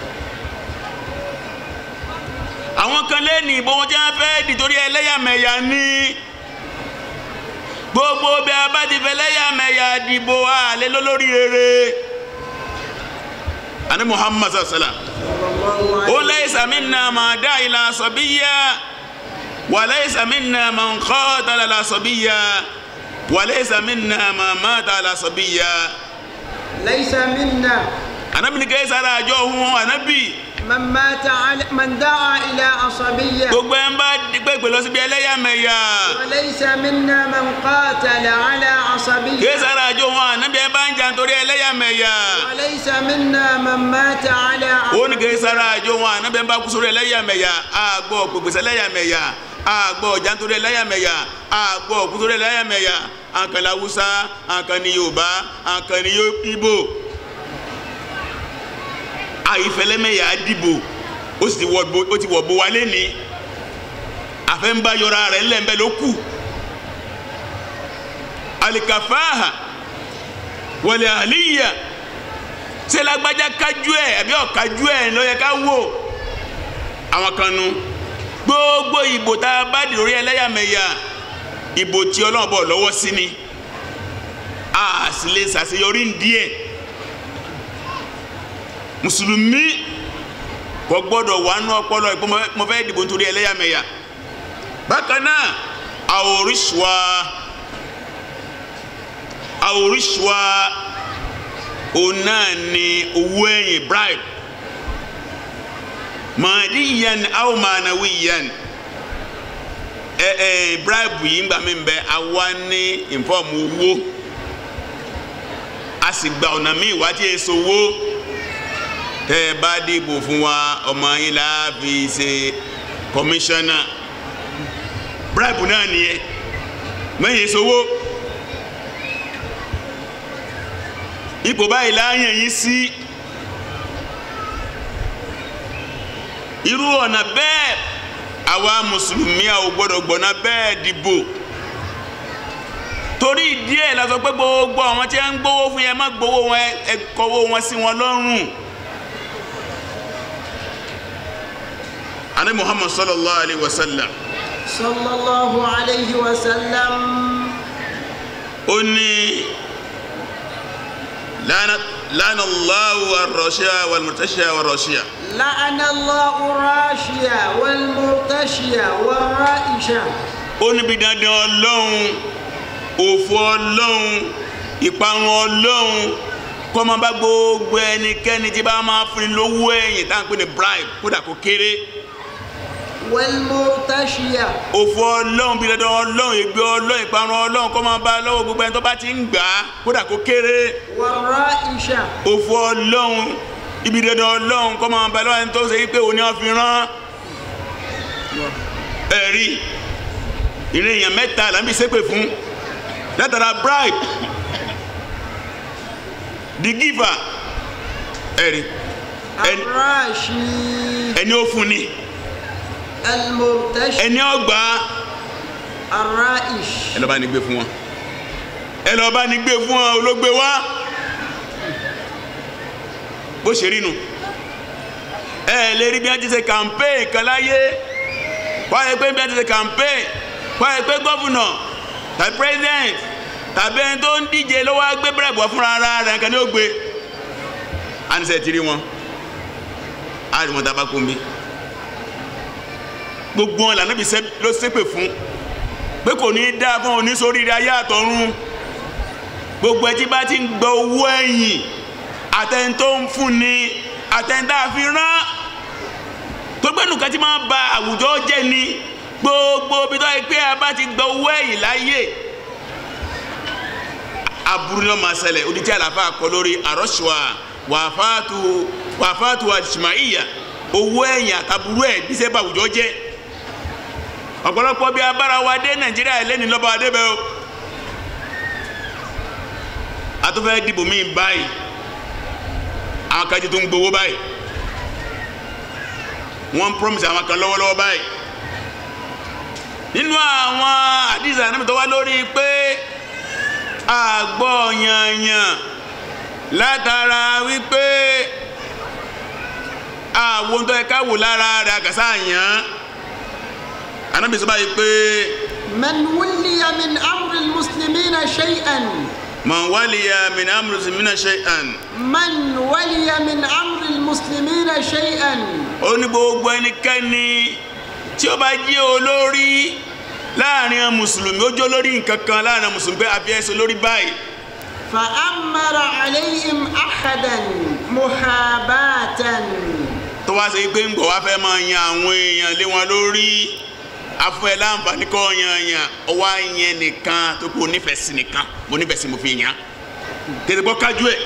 àwọn kan lẹ́nu ìbò wọn tí wọ́n fẹ́ dì torí ẹlẹ́yàmẹ̀yà ní gbogbo bí a bá ti fẹ́ ẹlẹ́yàmẹ̀yà dìbò àlẹ́ lólórí rere ani muhammad sallallahu alaihi wa sallam ó laysa minna ma dá ila sabiyya wa laysa minna man qatala la sabiyya wa laysa minna ma mata la sabiyya ليس منا anabi ni kẹ́ sára àjọ ohun anabi من mata ala man da'a ila asabiyya gbogbo ẹ̀ ń bá gbẹ̀gbẹ̀ lọ síbi ẹlẹ́yàmẹ̀yà wa laysa minna man qatala ala kí asabiyya sára àjọ ohun anabi ẹ̀ bá ń jà nítorí ẹlẹ́yàmẹ̀yà wa laysa minna man mata ala ó ní kí sára àjọ ohun anabi ẹ̀ bá kú sórí ẹlẹ́yàmẹ̀yà àgbọ̀ gbègbèsè ẹlẹ́yàmẹ̀yà àgbọ̀ ọ̀jà nítorí ẹlẹ́yàmẹ̀yà àgbọ̀ kú sórí ẹlẹ́yàmẹ̀yà àkànlá Haúsá àkànní Yorùbá àkànní Ìgbò àìfẹlẹ́mẹ̀yà dìbò ó sì ti wọ̀ bo ó ti wọ̀ bo wa lẹ́ni àfẹ́ ń bá yọra rẹ̀ ńlẹ̀ ló kù alikafaha wọlé àlíyà ṣé lágbájá kájú ẹ̀ àbí ọ̀kájú ẹ̀ ló yẹ ká wò àwọn kan nu gbogbo ìbò tá a bá dì lórí ẹlẹ́yàmẹ̀yà ìbò tí ọlọ́run bọ̀ lọ́wọ́ sí ni a sì lè ṣàṣeyọrí díẹ̀ mùsùlùmí kò gbọ́dọ̀ wà nú ọpọlọ ìpò mo fẹ́ dìbò nítorí ẹlẹ́yàmẹ̀yà bákan náà àwòrìṣùwà àwòrìṣùwà òun náà ni owó ẹ̀yìn bribe màdíyàn aw mànàwíyàn ẹ ẹ bribe yìí ń gbà mí bẹ àwa ní ìfọ̀mù owó a sì gba ọ̀nà míì wá tí èso owó tẹ́ ẹ bá dìbò fún wa ọmọ yín la fi ṣe kọmíṣánná bribe náà nìyẹn mẹ́yìn èso owó ipò báyìí láàyàn yín sí irú ọ̀nà bẹ́ẹ̀ àwa mùsùlùmí àwọn gbọ́dọ̀ gbọ́ná bẹ́ẹ̀ dìbò torí díẹ̀ la sọ pé gbogbo àwọn tí wọ́n ń gbowó fún yẹn má gbowó wọn ẹ kọ́wó wọn sí wọn lọ́rùn. ani muhammad sallallahu alayhi wa sallam. sallallahu alayhi wa sallam. ó ní lana lana allahu arrashiya walmurtashiya warrashiya. لعن الله الراشية والمرتشية والرائشة ó níbi dandan ọlọ́run òfò ọlọ́run ìparun ọlọ́run kọ́ máa bá gbogbo ẹnikẹ́ni tí bá máa fún ni lówó ẹ̀yìn tá à ń pè ní bribe kódà kó kéré والمرتشية òfò ọlọ́run bí dandan ọlọ́run ègbé ọlọ́run ìparun ọlọ́run kọ́ máa bá lọ́wọ́ gbogbo ẹni tó bá ti ń gbà á kódà kó kéré والرائشة òfò ọlọ́run ibi dandan ọlọ́run kọ́ máa bá lọ́wọ́ ẹni tó ṣe wípé òun ni wọ́n fi rán ẹ̀rí ìrìn èèyàn mẹ́ta là ń bí ṣépè fún látara bribe the giver ẹ̀rí ẹni- الراشي ẹni ó fún ni المرتشي ẹni ó gbà á الرائش ẹ lọ bá ní gbé fún wọn ẹ lọ bá ní gbé fún wọn olóògbé wá bó ṣe rí nu ẹ lè rí bí wọn ti ṣe campaign kan láyé wáyé pé bí wọn ti ṣe campaign wáyé pé gọ́fúnà tàbí president tàbí ẹni tó ń díje ló wá gbé bẹ̀rẹ̀ bọ̀ fúnra ara rẹ̀ nǹkan ní ó gbé àníṣe ti rí wọn á rí wọn dábàá kó mi gbogbo wọn lànà bí sẹ ló ṣépè fún pé kò ní í dáa fún òní sórí ayé àtọ̀run gbogbo ẹtí bá ti ń gba owó ẹ̀yìn àtẹni tó ń fún ni àtẹni tá a fi rán tó gbẹ́nu kan tí máa ba àwùjọ jẹ́ ni gbogbo bí tó yẹ pé a bá ti gba owó ẹ̀yìn láyè aburú náà máa ṣẹlẹ̀ odidi àlàfà kọ lórí àrọ́ṣùwà wàfáàtù wàfáàtù àjùmáìyà owó ẹ̀yìn àtàbúrú ẹ̀ bí sẹ́ bá àwùjọ jẹ́ ọ̀pọ̀lọpọ̀ bí abára wa dé nàìjíríà lẹ́ni lọ́ba adébẹ̀ o a tó fẹ́ dìbò míì báyìí àwọn kan ti tó ń gbowó báyìí wọ́n ń promise àwọn kan lọ́wọ́lọ́wọ́ báyìí nínú àwọn àdìsá náà tó wá lórí pé àgbọ̀ yanyan látara wípé àwọn tó yẹ ká wò lára rẹ̀ àgàsá yàn anábì sọ báyìí pé من ولي من أمر المسلمين شيئا man waliya min amri mina shay'an من ولي من أمر المسلمين شيئا ó ní gbogbo ẹnikẹ́ni tí ó bá jẹ́ olórí láàrin àwọn mùsùlùmí ó jẹ́ olórí nǹkan kan láàrin àwọn mùsùlùmí pé àfi ẹsẹ̀ olórí báyìí فأمر عليهم أحدا محاباة tó wá sí pé ń gbọ̀ wá fẹ́ máa yan àwọn èèyàn lé wọn lórí afọ ẹ láǹfààní kọ́ yan yan ọwọ́ yẹn nìkan tó kó onífẹ̀ẹ́ sí nìkan mo nífẹ̀ẹ́ sí mo fi yàn tètè gbọ́ kájú ẹ̀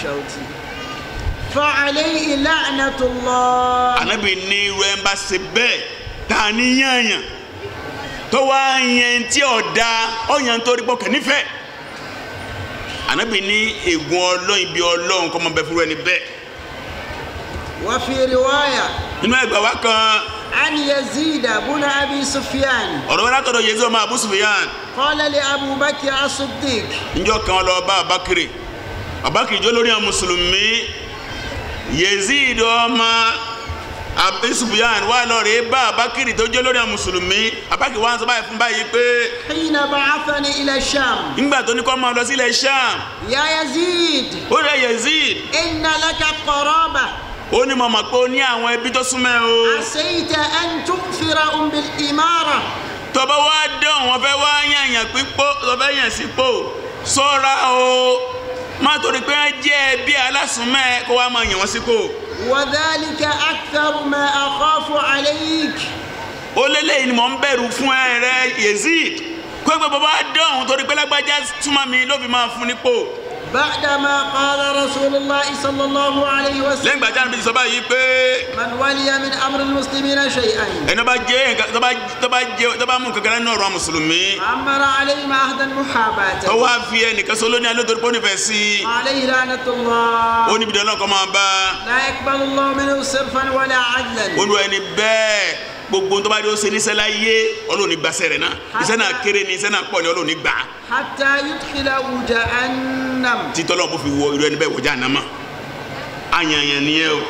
فعليه لعنة الله ànábì ní irú ẹ̀ ń bá ṣe bẹ́ẹ̀ tá a ní yànyàn tó wá yẹn tí ọ̀dà ọ̀yàn torí pọ̀ kẹ́ nífẹ̀ẹ́ ànábì ní ègún ọlọ́run ibi ọlọ́run kọ́ mọ bẹ fúru ẹni bẹ́ẹ̀ وفي رواية nínú ẹgbà wa kan عن يزيد بن أبي سفيان ọ̀rọ̀ wọn látọ̀dọ̀ yézó ọmọ Abu Sufyan قال لأبو بكر الصديق njọ́ kan lọ bá Abakiri Abakiri jó lórí àwọn mùsùlùmí Yazid ọmọ Abu Sufyan wà lọ́rẹ̀ bá Abakiri tó jó lórí àwọn mùsùlùmí Abakiri wà ń sọ báyìí fún báyìí pé حين بعثني إلى الشام nígbà tó ní kó máa lọ sílẹ̀ Sham يا يزيد ó rẹ̀ Yazid إن لك قرابة ó ní mọ̀mọ́ pé ó ní àwọn ẹbí tó súnmọ́ ẹ o عسيت أن تؤثرهم بالإمارة tọba wá dán wọn fẹ́ wá yànyàn pípò tọba yàn sípò ṣọ́ra o má torí pé wọn jẹ́ ẹbí alásùnmọ́ kó wá máa yàn wọ́n sípò وذلك أكثر ما أخاف عليك ó lélẹ́yìn ni mò ń bẹ̀rù fún ẹ rẹ Yazid kó gbogbo bá dán òun torí pé lágbájá túmọ̀ mi ló fi máa fún nípò بعدما قال رسول الله صلى الله عليه lẹ́yìn وسلم ìgbà tí a níbi sọ báyìí pé من ولي من أمر المسلمين شيئا ẹni bá jẹ́ nǹkan tó bá tó bá jẹ́ tó bá mú kankan nínú ọ̀rọ̀ mùsùlùmí أمر عليهم عهدا tó محاباة wá fi ẹnìkan sọ lónìí alótorí pé ó nífẹ̀ẹ́ sí i عليه لعنة الله ó níbi dáná kọ́ máa bá لا يقبل الله منه صرفا ولا عدلا olú ẹni bẹ́ẹ̀ gbogbo tó bá dé ó ṣe níṣẹ́ láyé Ọlọ́run ní gbàṣẹ́ rẹ̀ náà iṣẹ́ náà kéré ni iṣẹ́ náà pọ̀ ni Ọlọ́run ní gbà á حتى يدخله جهنم títọ́ lọ́wọ́ bó fi wọ irú ẹni bẹ́ẹ̀ wọjá ànámà àyànyàn nìyẹn o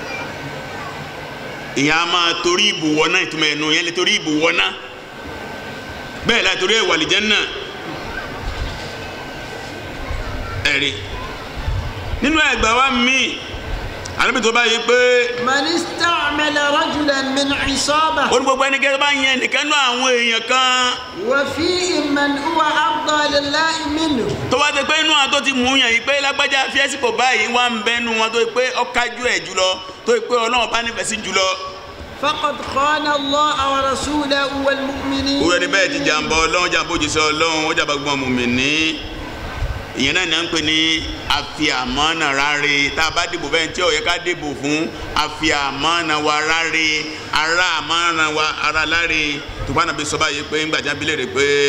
ìyẹn a máa torí ìbùwọ́ náà ìtumọ̀ ẹ̀nu yẹn lè torí ìbùwọ́ náà bẹ́ẹ̀ la torí ẹ̀wà lìjẹ́ náà ẹ̀rí nínú ẹgbàá wa míì àlébi tó báyìí pé من استعمل رجلا من عصابة ó ní gbogbo ẹnikẹ́ni tó bá yẹn nìkan nú àwọn èèyàn kan وفيهم من هو أفضل لله منه tó wá ti pé inú àwọn tó ti mú yàn yìí pé lágbájá fíẹ́sìpò báyìí wà ń bẹ́nu wọn tó yìí pé ọ̀kájú ẹ̀ jùlọ tó yìí pé ọlọ́run bá nífẹ̀ẹ́ sí jùlọ. فقد خان الله ورسوله والمؤمنين òwúrọ̀ ni bẹ́ẹ̀ ti jàǹbá ọlọ́run jàǹbá òjíṣẹ́ ọlọ́run ó jàǹbá gbọ́n mùmínì ìyẹn náà ní à ń pè ní àfìàmọ́nà ráre tá a bá dìbò bẹ́ẹ̀ tí ó yẹ ká dìbò fún àfìàmọ́nà wa ráre ará àmọ́nà wa ara láre tùpá nàbí sọ báyìí pé ńgbà jábí lè rè pé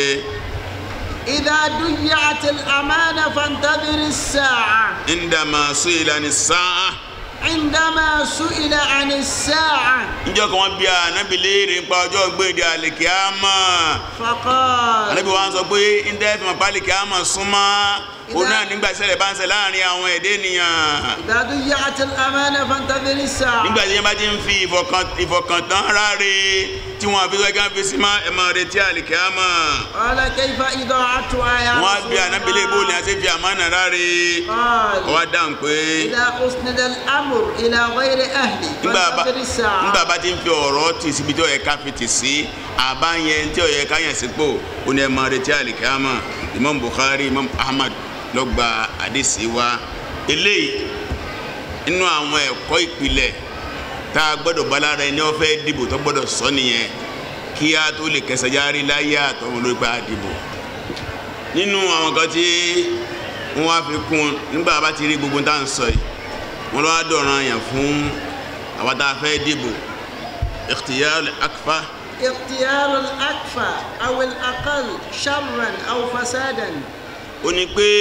إذا ضيعت الأمانة فانتظر الساعة ńdàmà sọ ìlànà sáà عندما سئل عن الساعة njọ́ kan wọ́n bí a ànábì léèrè nípa ọjọ́ gbèdé àlèkíámà فقال ànábì wa ń sọ pé ńdẹ́ fi mọ̀ pé àlèkíámà súnmọ́ òun náà nígbà ìṣẹ̀lẹ̀ bá ń ṣe láàrin àwọn ẹ̀dẹ́ ènìyàn إذا ضيعت الأمانة فانتظر الساعة nígbà tí yẹn bá ti ń fi ìfọkàn- ìfọkàntán ráre tí wọ́n fi sọ́kàn fi sí má ẹ̀ máa retí àlèkíámà قال كيف إضاعتها يا wọ́n á رسول bí ànábì léèbó ni a الله ti fi àmánà ráre قال ọwọ́ dáhùn pé إذا أسند الأمر إلى غير أهله nígbà bá فانتظر الساعة nígbà bá ti ń fi ọ̀rọ̀ tì síbi tí ó yẹ ká fi tì sí àbá yẹn tí ó yẹ ká yẹn sípò ó ní ẹ máa retí àlìkámà Imam Bukhari Imam Ahmad ló gba àdìsí wa eléyìí nínú àwọn ẹ̀kọ́ ìpìlẹ̀ tá a gbọ́dọ̀ bá lára ẹni ó fẹ́ dìbò tó gbọ́dọ̀ sọ nìyẹn kí a tó lè kẹsẹ̀ járí láyé àtọ̀hún ló gba dìbò nínú àwọn kan tí wọ́n á fi kún un nígbà bá ti rí gbogbo tá à ń sọ yìí wọ́n lọ́wọ́ dọ̀ràn yàn fún àwọn tá a fẹ́ dìbò ikhtiyar akfa اختيار الأكفى أو الأقل شرا أو فسادا ó ní pé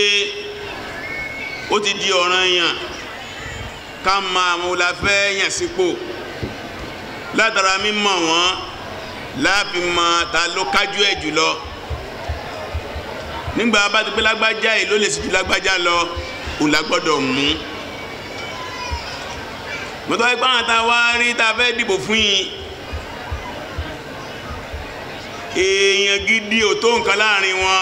ó ti di ọ̀ràn yàn ká mọ àwọn olàfẹ́ yàn sípò látara mímọ̀ wọ́n láàfin mọ ta ló kájú ẹ̀ jùlọ nígbà bá ti pé lágbájá yìí ló lè sì ju lágbájá lọ òun la gbọ́dọ̀ mú mọ́tò ipá àwọn tá a wá rí tá a fẹ́ dìbò fún yìí èèyàn gidi ò tó nǹkan láàrin wọn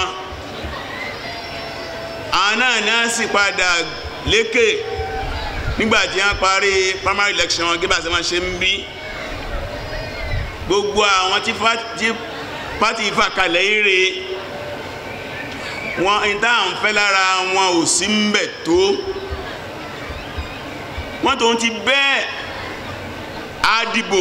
àwọn náà ní a sì padà lékè nígbà tí wọ́n parí primary election wọn gébà sí wọn ṣe ń bí gbogbo àwọn tí pátì ìfà kalẹ̀ ire wọn ìta à ń fẹ́ lára wọn ò sí ń bẹ̀ tó wọ́n tó ń ti bẹ́ẹ̀ á dìbò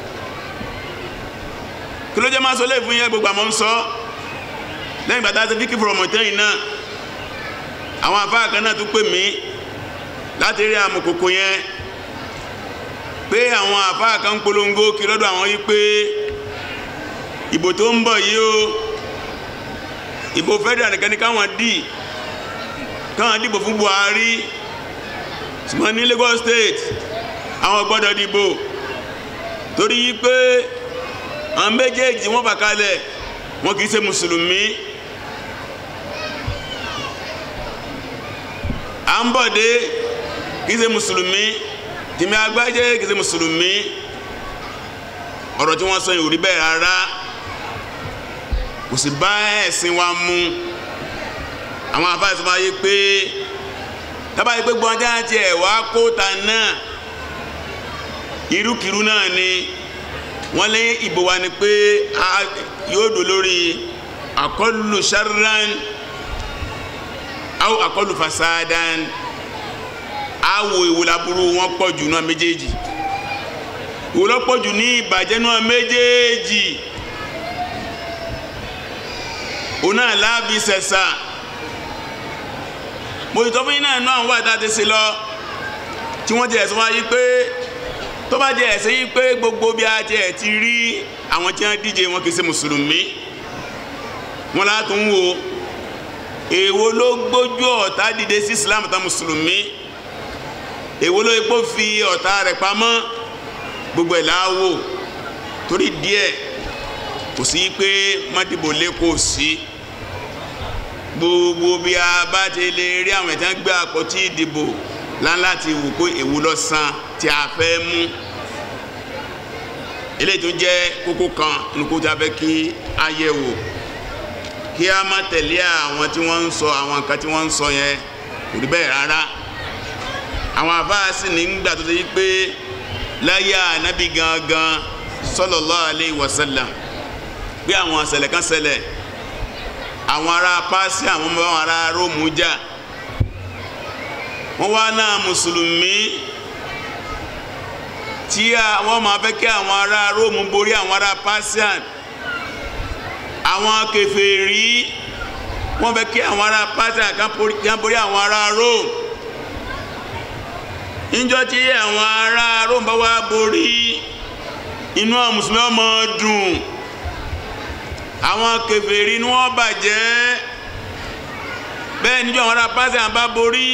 kí ló jẹ́ máa sọ léèfún yẹn gbogbo àmọ́ ń sọ lẹ́yìn bàtà ti fíkì fọ̀rọ̀mọ̀ tẹ́yìn náà àwọn afáà kan náà tún pè mí láti rí àmùkòkò yẹn pé àwọn afáà kan ń polongo kí lọ́dọ̀ àwọn yìí pé ìbò tó ń bọ̀ yìí o ìbò federal nìkan ni káwọn dì káwọn dìbò fún Buhari ṣùgbọ́n ní Lagos State àwọn gbọ́dọ̀ dìbò torí pé àwọn méjèèjì wọ́n fà kalẹ̀ wọn kì í ṣe mùsùlùmí à ń bọ̀ dé kì í ṣe mùsùlùmí tìmí agbájé kì í ṣe mùsùlùmí ọ̀rọ̀ tí wọ́n sọ yìí ò rí bẹ́ẹ̀ rárá kò sì bá ẹ̀sìn wa mu àwọn afáàsì sọ wáyé pé tábà yìí pé gbọ́n ajá tiẹ̀ wá kóòtà náà irúkirú náà ni wọ́n lé ìbò wa ni pé yóò dò lórí àkọlù sharran aw àkọlù fasadan awo ìwòlàbúrú wọn pọ̀ jù náà méjèèjì ìwòlọ́pọ̀ jù ní ìbàjẹ́ náà méjèèjì òun náà láàbí sẹ̀sà mo ìtọ́ fún yín náà náà wà tá a ti ṣe lọ tí wọ́n jẹ́ ẹ̀sùn wáyé pé tó bá jẹ́ ẹ̀sẹ̀ yìí pé gbogbo bí a jẹ́ ti rí àwọn tí wọ́n díje wọn kì í ṣe mùsùlùmí wọn látún ń wo èwo ló gbójú ọ̀tá dìde sí Islam tán mùsùlùmí èwo ló epo fi ọ̀tá rẹ̀ pamọ́ gbogbo ẹ̀ láwò torí díẹ̀ kò sí pé mọ́dìbò lẹ́kọ̀ọ́ sí gbogbo bí a bá ti lè rí àwọn ẹ̀tàn gbé àpótí ìdìbò láńláti wò pé èwo ló sàn tí a fẹ́ mú eléyìí tó jẹ́ kókó kan nínú kó tí a fẹ́ kí a yẹ̀ wò kí a má tẹ̀lé àwọn tí wọ́n ń sọ àwọn nǹkan tí wọ́n ń sọ yẹn kò rí bẹ́ẹ̀ rárá àwọn àfáàsì nígbà tó ṣe yí pé láyé ànábì gangan sallallahu alayhi wa sallam pé àwọn ṣẹlẹ̀ kan ṣẹlẹ̀ àwọn ará pàṣẹ àwọn ọmọ àwọn ará róòmù jà wọ́n wá náà mùsùlùmí tí wọ́n máa fẹ́ kí àwọn ará róòmù borí àwọn ará pàṣẹ àwọn kèfèrí wọ́n fẹ́ kí àwọn ará pàṣẹ kan borí àwọn ará róòmù níjọ́ tí àwọn ará róòmù bá wá borí inú àwọn mùsùlùmí ọmọ dùn àwọn kèfèrí ni wọ́n bàjẹ́ bẹ́ẹ̀ níjọ́ àwọn ará pàṣẹ bá borí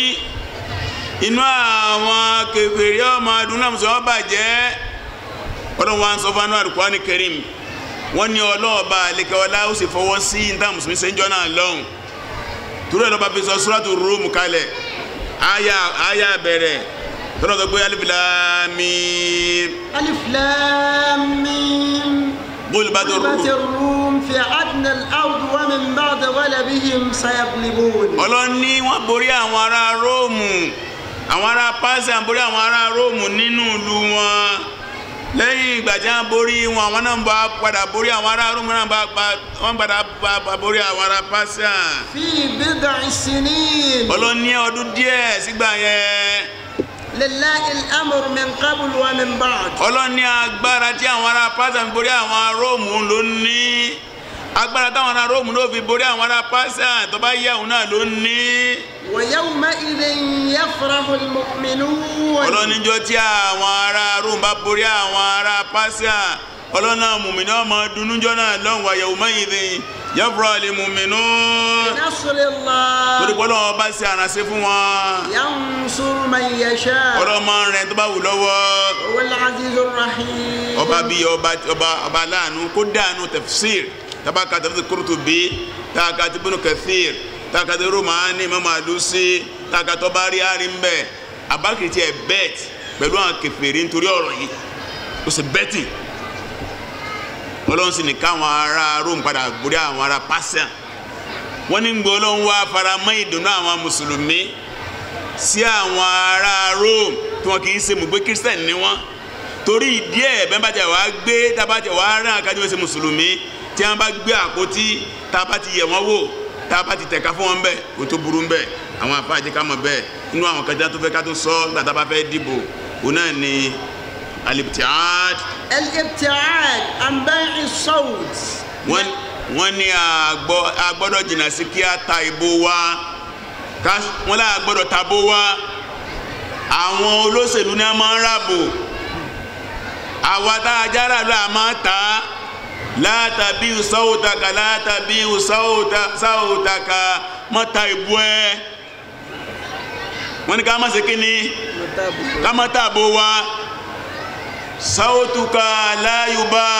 inú àwọn kèfèrí ọmọ dùn náà mùsùlùmí bàjẹ́ ọlọ́run wa ń sọ fún Al-Qur'ani Karim wọ́n ní ọlọ́ọ̀bá àlekẹ́wọlá ó sì fọwọ́ sí níta mùsùlùmí sẹ́ńjọ́ náà lọ́hùn torí ẹ̀ lọ́ba fi sọ Suratu Rum kalẹ̀ áyà áyà bẹ̀rẹ̀ tọ́lọ́ tó gbé alif lam mim. ألف لام ميم غلبت غلبت الروم الروم في أدنى الأرض ومن بعد غلبهم سيغلبون ọlọ́ni wọ́n borí àwọn ará róòmù àwọn ará pàṣẹ borí àwọn ará róòmù nínú ìlú wọn lẹ́yìn ìgbà tí wọ́n borí wọn àwọn náà bá padà borí àwọn ará róòmù náà bá bá- wọ́n padà bá bá borí àwọn ará pàṣẹ. في بضع سنين ọlọ́ni ọdún díẹ̀ sígbà yẹn لله الأمر من قبل ومن بعد ọlọ́ni agbára tí àwọn ará pàṣẹ fi borí àwọn róòmù ló ní agbára táwọn ará róòmù ló fi borí àwọn ará pàṣẹ tó bá yẹ òun náà ló ní. ويومئذ يفرح المؤمنون ọlọ́nijọ́ tí àwọn ará rome bá borí àwọn ará pásíà ọlọ́nà mùmínú ọmọ dunújọ́ náà lọ́hùn wáyé ọmọyìnbí yẹ́fúrọ̀ lè mùmínú بنصر الله torí pé ọlọ́wọ́ bá ṣe àránṣẹ́ fún wọn ينصر من يشاء ọlọ́mọ rẹ̀ tó bá wù lọ́wọ́ هو العزيز الرحيم ọba bíi ọba ọba ọba aláàánú kó dáànú tafsir tabaka tafsir Qurtubi taka ti Ibn Kathir taka ti Rumani Imam Alusi taka tó bá rí àárín bẹ́ẹ̀ abakiri ẹ̀ bẹ́ẹ̀t pẹ̀lú àwọn kèfèrí nítorí ọ̀rọ̀ yìí ó sì bẹ́ẹ̀tì ọlọ́run sì ní káwọn ará Rome padà borí àwọn ará Persia wọ́n ní gbọ́ ọlọ́run wá faramọ́ ìdùnnú àwọn mùsùlùmí sí àwọn ará Rome tí wọ́n kì í ṣe mùgbé Christian ni wọ́n torí ìdí ẹ̀ bẹ́ẹ̀ bá jẹ́ wàá gbé tábàjẹ́ wàá rán akájọ́ ẹsẹ̀ mùsùlùmí tí wọ́n bá gbé àpótí tábà ti yẹ̀ wọ́n wò tábà ti tẹ̀ka fún wọn bẹ́ẹ̀ kò tó burú bẹ́ẹ̀ àwọn afáàjẹ́ ká mọ̀ bẹ́ẹ̀ inú àwọn kájà tó fẹ́ ká tó sọ nígbà tá a bá fẹ́ dìbò òun náà ni alibtiad الابتعاد عن بيع الصوت wọ́n wọ́n ní àgbọ́ agbọ́dọ̀ jìnnà sí kí a ta ìbò wa ká wọ́n lá agbọ́dọ̀ tabó wa àwọn olóṣèlú ní a máa ń ràbò àwa tá a jára lọ a máa ta látàbí sáwòtaka látàbí sáwòtaka mọ́ ta ìbò ẹ wọ́n ní ká má ṣe kí ni ká má tàbó wa sautuka la yuba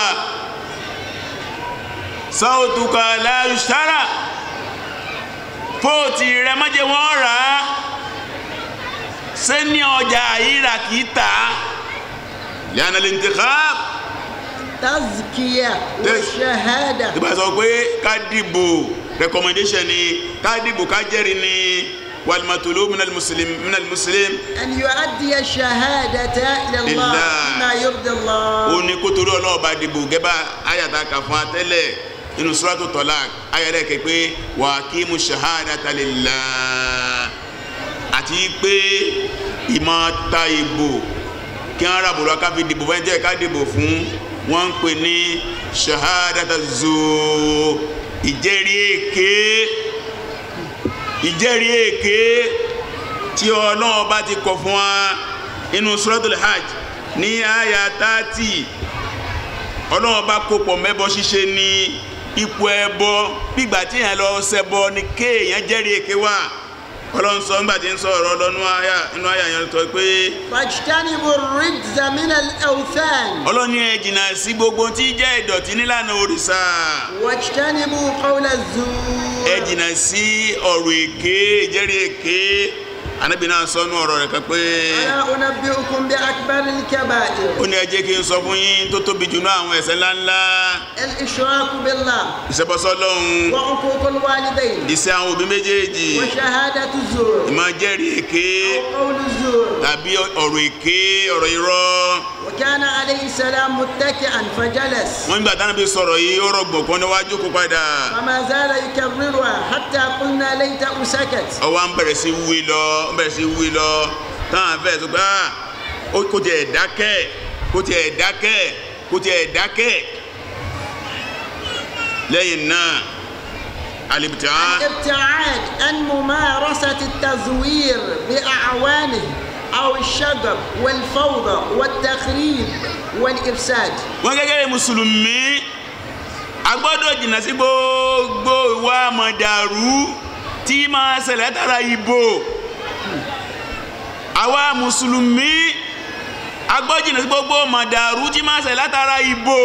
sautuka la yushtara fóòtì rẹ má jẹ́ wọ́n rà á sẹ́ni ọjà àyíra kì í tà á lẹ́yìn al-intikhab تزكية Tez- والشهادة tí bá sọ pé ká dìbò recommendation ni ká dìbò ká jẹ́rìí ni wàlmàtòló minal muslim minal muslim أن يؤدي الشهادة إلى الله لله. بما يرضي ó الله ní kótóri ọlọ́ọ̀bá dìbò gẹ́bà ayàtà kà fún atẹ́lẹ̀ nínú suratu talaq ayàtà kẹ pé wa aqimu shahadata lillah àti pé ìmọ̀ ta ìbò kí wọ́n rà bòrò ká fi dìbò fún ẹjẹ́ ká dìbò fún wọ́n ń pè ní shahadata zoo ìjẹ́rìí èké ìjẹ́rìí èké tí ọlọ́run bá ti kọ̀ fún wa inú suratul hajj ní àyà tààtì ọlọ́run bá kópọ̀ mẹ́bọ ṣíṣe ní ipò ẹbọ gbígbà tí èèyàn lọ ṣẹbọ ní kéèyàn jẹ́rìí èké wà ọlọ́run sọ nígbà tí ń sọ ọ̀rọ̀ lọ́nú àyà inú àyà yẹn tó pé فاجتنبوا الرجز من الأوثان ọlọ́run ní ẹ jìnnà sí gbogbo tí jẹ́ ìdọ̀tí nílànà òrìṣà واجتنبوا قول ẹ الزور jìnnà sí ọ̀rọ̀ èké ìjẹ́rìí èké anábì náà sọnù ọ̀rọ̀ rẹ̀ kan pé ألا أنبئكم بأكبر الكبائر ó ní ẹ jẹ́ kí n sọ fún yín tó tóbi jù náà àwọn ẹ̀ṣẹ̀ ńláńlá الإشراك بالله ìṣẹ́bọsọ́ lọ́hùn وعقوق الوالدين iṣẹ́ àwọn òbí méjèèjì وشهادة الزور ìmọ̀ jẹ́rìí èké وقول الزور tàbí ọ̀rọ̀ èké ọ̀rọ̀ irọ́ وكان عليه السلام متكئا فجلس wọ́n nígbà táwọn bí sọ̀rọ̀ yìí ó rọgbọ̀n kan níwájú kó padà فما زال يكررها حتى قلنا ليته سكت ọwọ́ ń bẹ̀rẹ̀ sí wí lọ ń bẹ̀rẹ̀ sí wí lọ táwọn afẹ́ sọ pé "Ah, ó kò tiẹ̀ dákẹ́ kò tiẹ̀ dákẹ́ kò tiẹ̀ dákẹ́ lẹ́yìn náà alibita الابتعاد عن ممارسة التزوير بأعوانه أو الشغب والفوضى والتخريب والإفساد wọ́n gẹ́gẹ́ bí mùsùlùmí a gbọ́dọ̀ jìnnà sí gbogbo ìwà mọ̀dàrú tí máa ṣẹlẹ̀ látara ìbò àwa mùsùlùmí a gbọ́dọ̀ jìnnà sí gbogbo mọ̀dàrú tí máa ṣẹlẹ̀ látara ìbò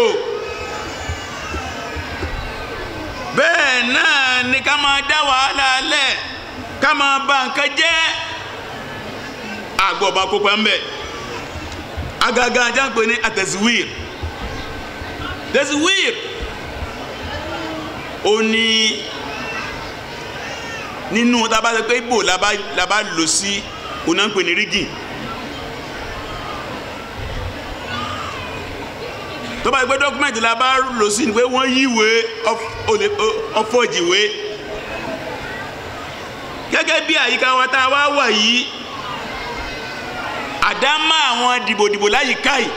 bẹ́ẹ̀ náà ni ká máa dá wàhálà lẹ̀ ká máa bà nǹkan jẹ́ àgbọ̀bá kópa ń bẹ̀ agaga ajá ń pè ní àtẹ̀síwìr tẹ̀síwìr ó ní nínú tá a bá sọ pé ibò la bá la bá lò sí òun náà ń pè ní rígì tó bá yẹ pé dọ́kúmẹ̀ntì la bá lò sí ni pé wọ́n yíwé ọfọ̀jìwé gẹ́gẹ́ bí àyíká wa tá a wá wà yìí àdámà àwọn dìbòdìbò láyìíká yìí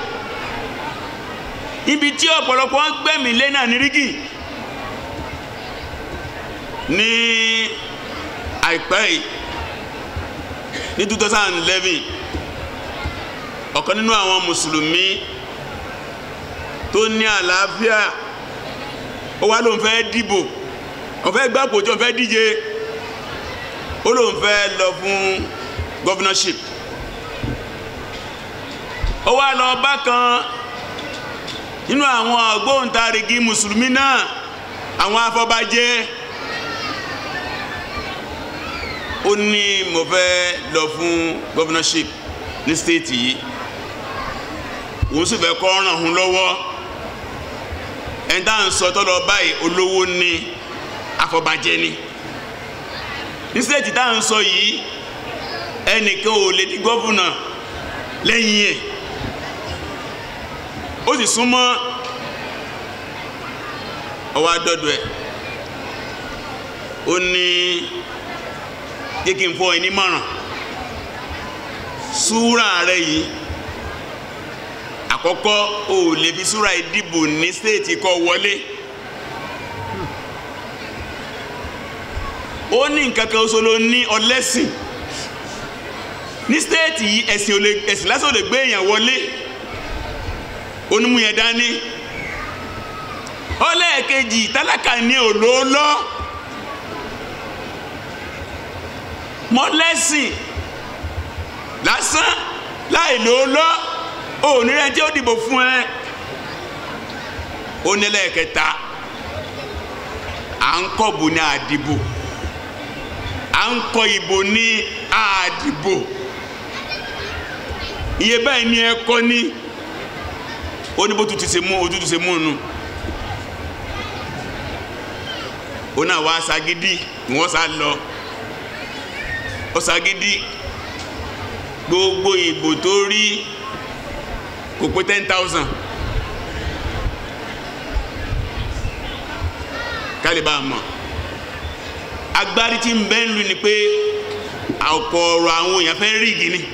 ibi tí ọ̀pọ̀lọpọ̀ ń gbẹ̀mí lé náà ní rígì ní àìpẹ́ yìí ní 2011 ọ̀kan nínú àwọn mùsùlùmí tó ní àlàáfíà ó wá lóun fẹ́ dìbò ó fẹ́ gbàpò tí ó fẹ́ díje ó lóun fẹ́ lọ fún governorship ó wá lọ bá kan nínú àwọn ògbóǹtarìgì mùsùlùmí náà àwọn afọbajẹ ó ní mo fẹ́ lọ fún governorship ní state yìí òun sì fẹ́ kọ́ ràn hún lọ́wọ́ ẹni tá à ń sọ tọ́lọ báyìí olówó ní afọbajẹ ni ní state tá à ń sọ yìí ẹnìkan ò lè di gọ́fúnà lẹ́yìn ẹ̀ ó sì súnmọ́ ọwọ́ adọ́dọ̀ ẹ̀ ó ní jẹ́ kí n fọ́ ẹ nímọ̀ràn súrà rẹ yìí àkọ́kọ́ o lè fi súrà ìdìbò ní stéètì kọ́ wọlé ó ní nǹkan kan oṣù ló ní ọlẹ́sìn ní stéètì yìí ẹ̀sìn ò lè ẹ̀sìn lásán ò lè gbé èèyàn wọlé onímú yẹn dání ọlẹ́ẹ̀kejì tálákà ní òlóòlọ́ mọ́lẹ́sìn lásán láì lóòlọ́ ó ní rẹ tí ó dìbò fún ẹ ó nílẹ̀ kẹta à ń kọ́ bò ní àdìbò à ń kọ́ ìbò ní àdìbò iye báyìí ni ẹ kọ́ ní ó ní bó tutù ṣe mú òtútù ṣe mú un nù ó náà wá ṣagídí wọ́n sá lọ ó ṣagídí gbogbo ìbò tó rí kò pé ten thousand kálí bá a mọ̀ agbárí tí ń bẹ́ ń lu ni pé ọ̀pọ̀ ọ̀rọ̀ àwọn èèyàn fẹ́ rígi ni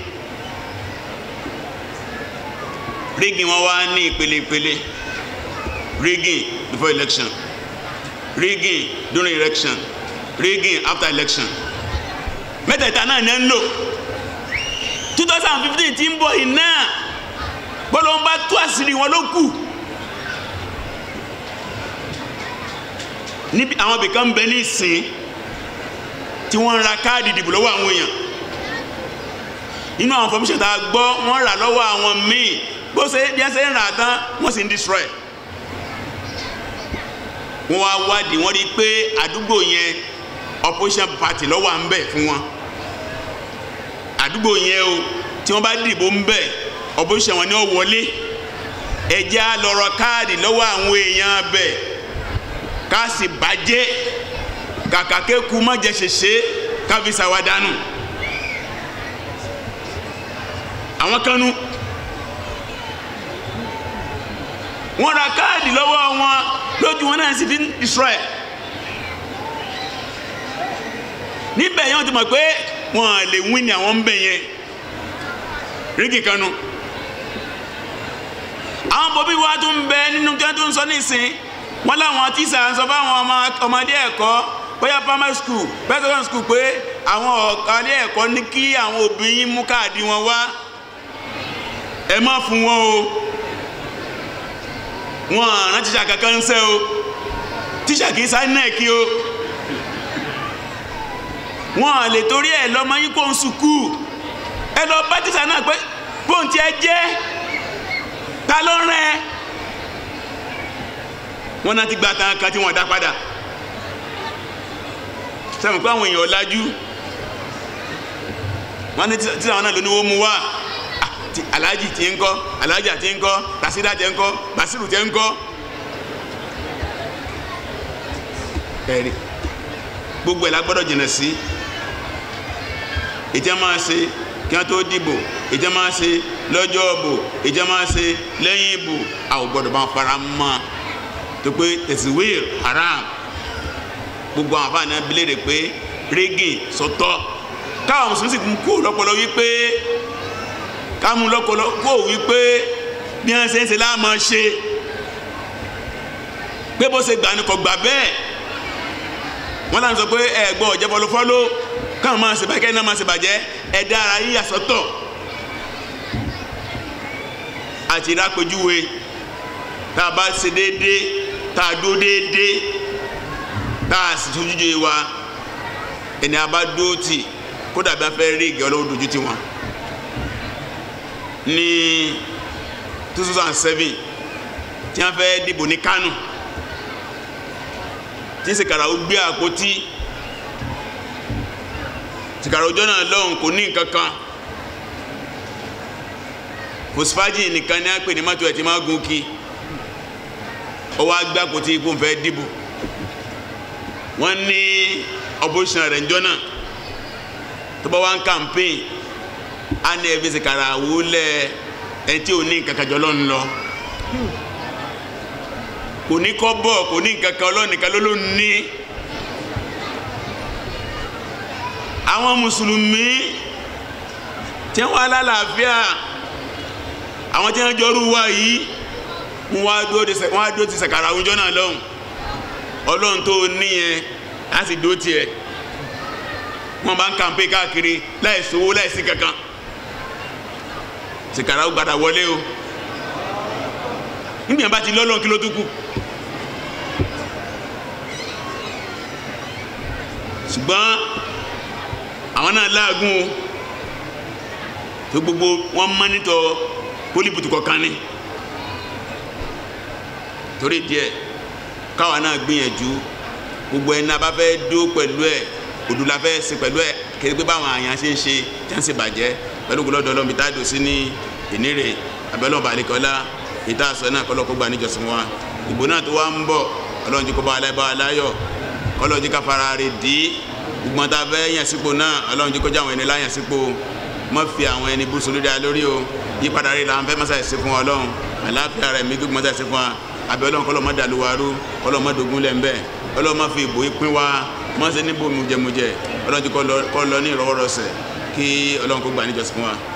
rígi wọn wá ní ìpele ìpele rigging before election rigging during election rigging after election mẹ́tẹ̀ẹ̀ta náà ní ń lò two thousand fifteen tí ń bọ̀ yìí náà bọ́lá ń bá tú àṣírí wọn ló kù níbi àwọn ibìkan bẹ ní ìsìn tí wọ́n ń ra káàdì ìdìbò lọ́wọ́ àwọn èèyàn nínú àwọn information tá a gbọ́ wọ́n rà lọ́wọ́ àwọn míì bó ṣe bí wọ́n ṣe ń rà tán wọ́n sì ń destroy wọ́n wá wádìí wọ́n rí i pé àdúgbò yẹn opposition party ló wà ń bẹ̀ fún wọn àdúgbò yẹn o tí wọ́n bá dìbò ń bẹ̀ opposition wọn ni ó wọlé ẹjẹ́ á lọ rọ káàdì lọ́wọ́ àwọn èèyàn bẹ̀ ká sì bàjẹ́ kàkà kéku má jẹ ṣèṣe ká fi ṣàwádànù àwọn kanu wọ́n ra káàdì lọ́wọ́ wọn lójú wọn náà sì fi ń destroy níbẹ̀ yẹn wọ́n ti mọ̀ pé wọ́n lè win ní àwọn ń bẹ̀ yẹn rígì kanu àwọn bòbí wa tún bẹ nínú kí wọ́n tún sọ nísìn wọ́n láwọn tíṣà ń sọ fáwọn ọmọdé ẹ̀kọ́ bóyá primary school bẹ́ẹ̀ secondary school pé àwọn ọ̀kadì ẹ̀kọ́ ní kí àwọn òbí yín mú káàdì wọn wá ẹ má fún wọn o wọn àrán tíṣà kankan ń sẹ́ o tíṣà kì í sá nẹ́ẹ̀kì o wọn lè torí ẹ̀ lọ́mọ yín kó ń sùkú ẹ lọ bá tíṣà náà pé bóun ti ẹ jẹ́ ta ló rán ẹ wọn náà ti gba tán kan tí wọn dá padà sẹ́mi pé àwọn èèyàn ọ̀làjú wọn ní tíṣà wọn náà ló ní wọ́n mú wá alhaji ti ń kọ́ alhaja ti ń kọ́ tasida ti ń kọ́ basiru ti ń kọ́ ẹ̀rí gbogbo ẹ̀ la gbọ́dọ̀ jìnnà sí ìjẹ́ máa ṣe kí wọ́n tó dìbò ìjẹ́ máa ṣe lọ́jọ́ ìbò ìjẹ́ máa ṣe lẹ́yìn ìbò àwọn gbọ́dọ̀ bá ń fara mọ́ tó pé tẹ̀síwìr haram gbogbo àwọn afáàní abilé rẹ̀ pé régìn sọtọ́ káwọn mùsùlùmí sì kú lọ́pọ̀lọ́ wípé kámú lọ́kọ̀lọ́ kó wípé bí wọ́n ṣe ń ṣe láàmú ṣe pé bó ṣe gbà ní kò gbà bẹ́ẹ̀ wọ́n láti sọ pé ẹ̀gbọ́n ọ̀jẹ̀ fọlọ́fọ́lọ́ káwọn máa ṣe bàjẹ́ kẹ́hìn náà máa ṣe bàjẹ́ ẹ̀dá ara yíyà sọ́tọ̀ àti ìrápẹ́júwe tá a bá ṣe déédéé tá a dúró déédéé tá a sì tójúje wa ẹni a bá dúró tì kó dàbí afẹ́ rí ìgẹ́ ọlọ́wọ́ dojú tì wọ́n ní two thousand seven tí wọ́n fẹ́ dìbò ní Kánò tí sìkàrà ó gbé àpótí sìkàrà ọjọ́ náà lọ́hùn kò ní nǹkan kan fosfaji nìkan ní àpè ní mọ́tò ẹ̀ tí máa gun kí ó wá gbé àpótí kó n fẹ́ dìbò wọ́n ní opposition rẹ̀ njọ́ náà tó bá wá ń campaign á ní ẹbí sìkàrà wúlẹ̀ ẹ̀ tí ò ní nǹkan kan jọ lọ́n lọ kò ní kọ́ bọ̀ kò ní nǹkan kan ọlọ́nìkan ló ló ní àwọn mùsùlùmí tí wọ́n wá lálàáfíà àwọn tí wọ́n jọrú wa yìí wọ́n wá dúró ti sàkàrà àwùjọ náà lọ́hùn ọlọ́run tó níyẹn á sì dúró tiẹ̀ wọ́n bá ń kàǹpé káàkiri láì sówó láì sí kankan sàkàrà ó gbàdà wọlé o nígbà bá ti lọ́lọ́run kí ló tún kù ṣùgbọ́n àwọn náà láàgùn o tó gbogbo wọn mọ́nítọ̀ pólíbùtù kọ̀ọ̀kan ni torí díẹ̀ káwa náà gbìyànjú gbogbo ẹni náà bá fẹ́ dó pẹ̀lú ẹ̀ òdù la fẹ́ ṣe pẹ̀lú ẹ̀ kéde pé báwọn àyàn ṣe ń ṣe tí wọ́n ṣe bàjẹ́ pẹ̀lú gbọ́dọ̀ ọlọ́run bí táàdù sí ní ìnírè abẹ́lọ́ba àlekọ́lá ìta àṣọ náà kọ́lọ́ kó gbà níjọsìn wa ìbò náà tó wá ń bọ̀ ọlọ́run jí kó bá aláìbá aláyọ̀ ọlọ́run jí ká fara rè dí gbogbo ta fẹ́ yàn sípò náà ọlọ́run jí kó já àwọn ẹni láyàn sípò má fi àwọn ẹni bú sórí dáa lórí o yípadà rè là ń fẹ́ mọ́sáyẹ̀ sí fún ọlọ́run àláfíà rẹ̀ mí gbogbo mọ́sáyẹ̀ sí fún wa abẹ́ ọlọ́run kọ́lọ́ má dàlúwarú kọ́lọ́ má dogun lẹ̀ ń bẹ́ẹ̀ ọlọ́run má fi ìbò ìpín wa má ṣe níbo mujẹmujẹ ọlọ́run jí kọ́ lọ ní ìrọwọ́rọsẹ̀ kí ọlọ́run kó gbà níjọsìn fún wa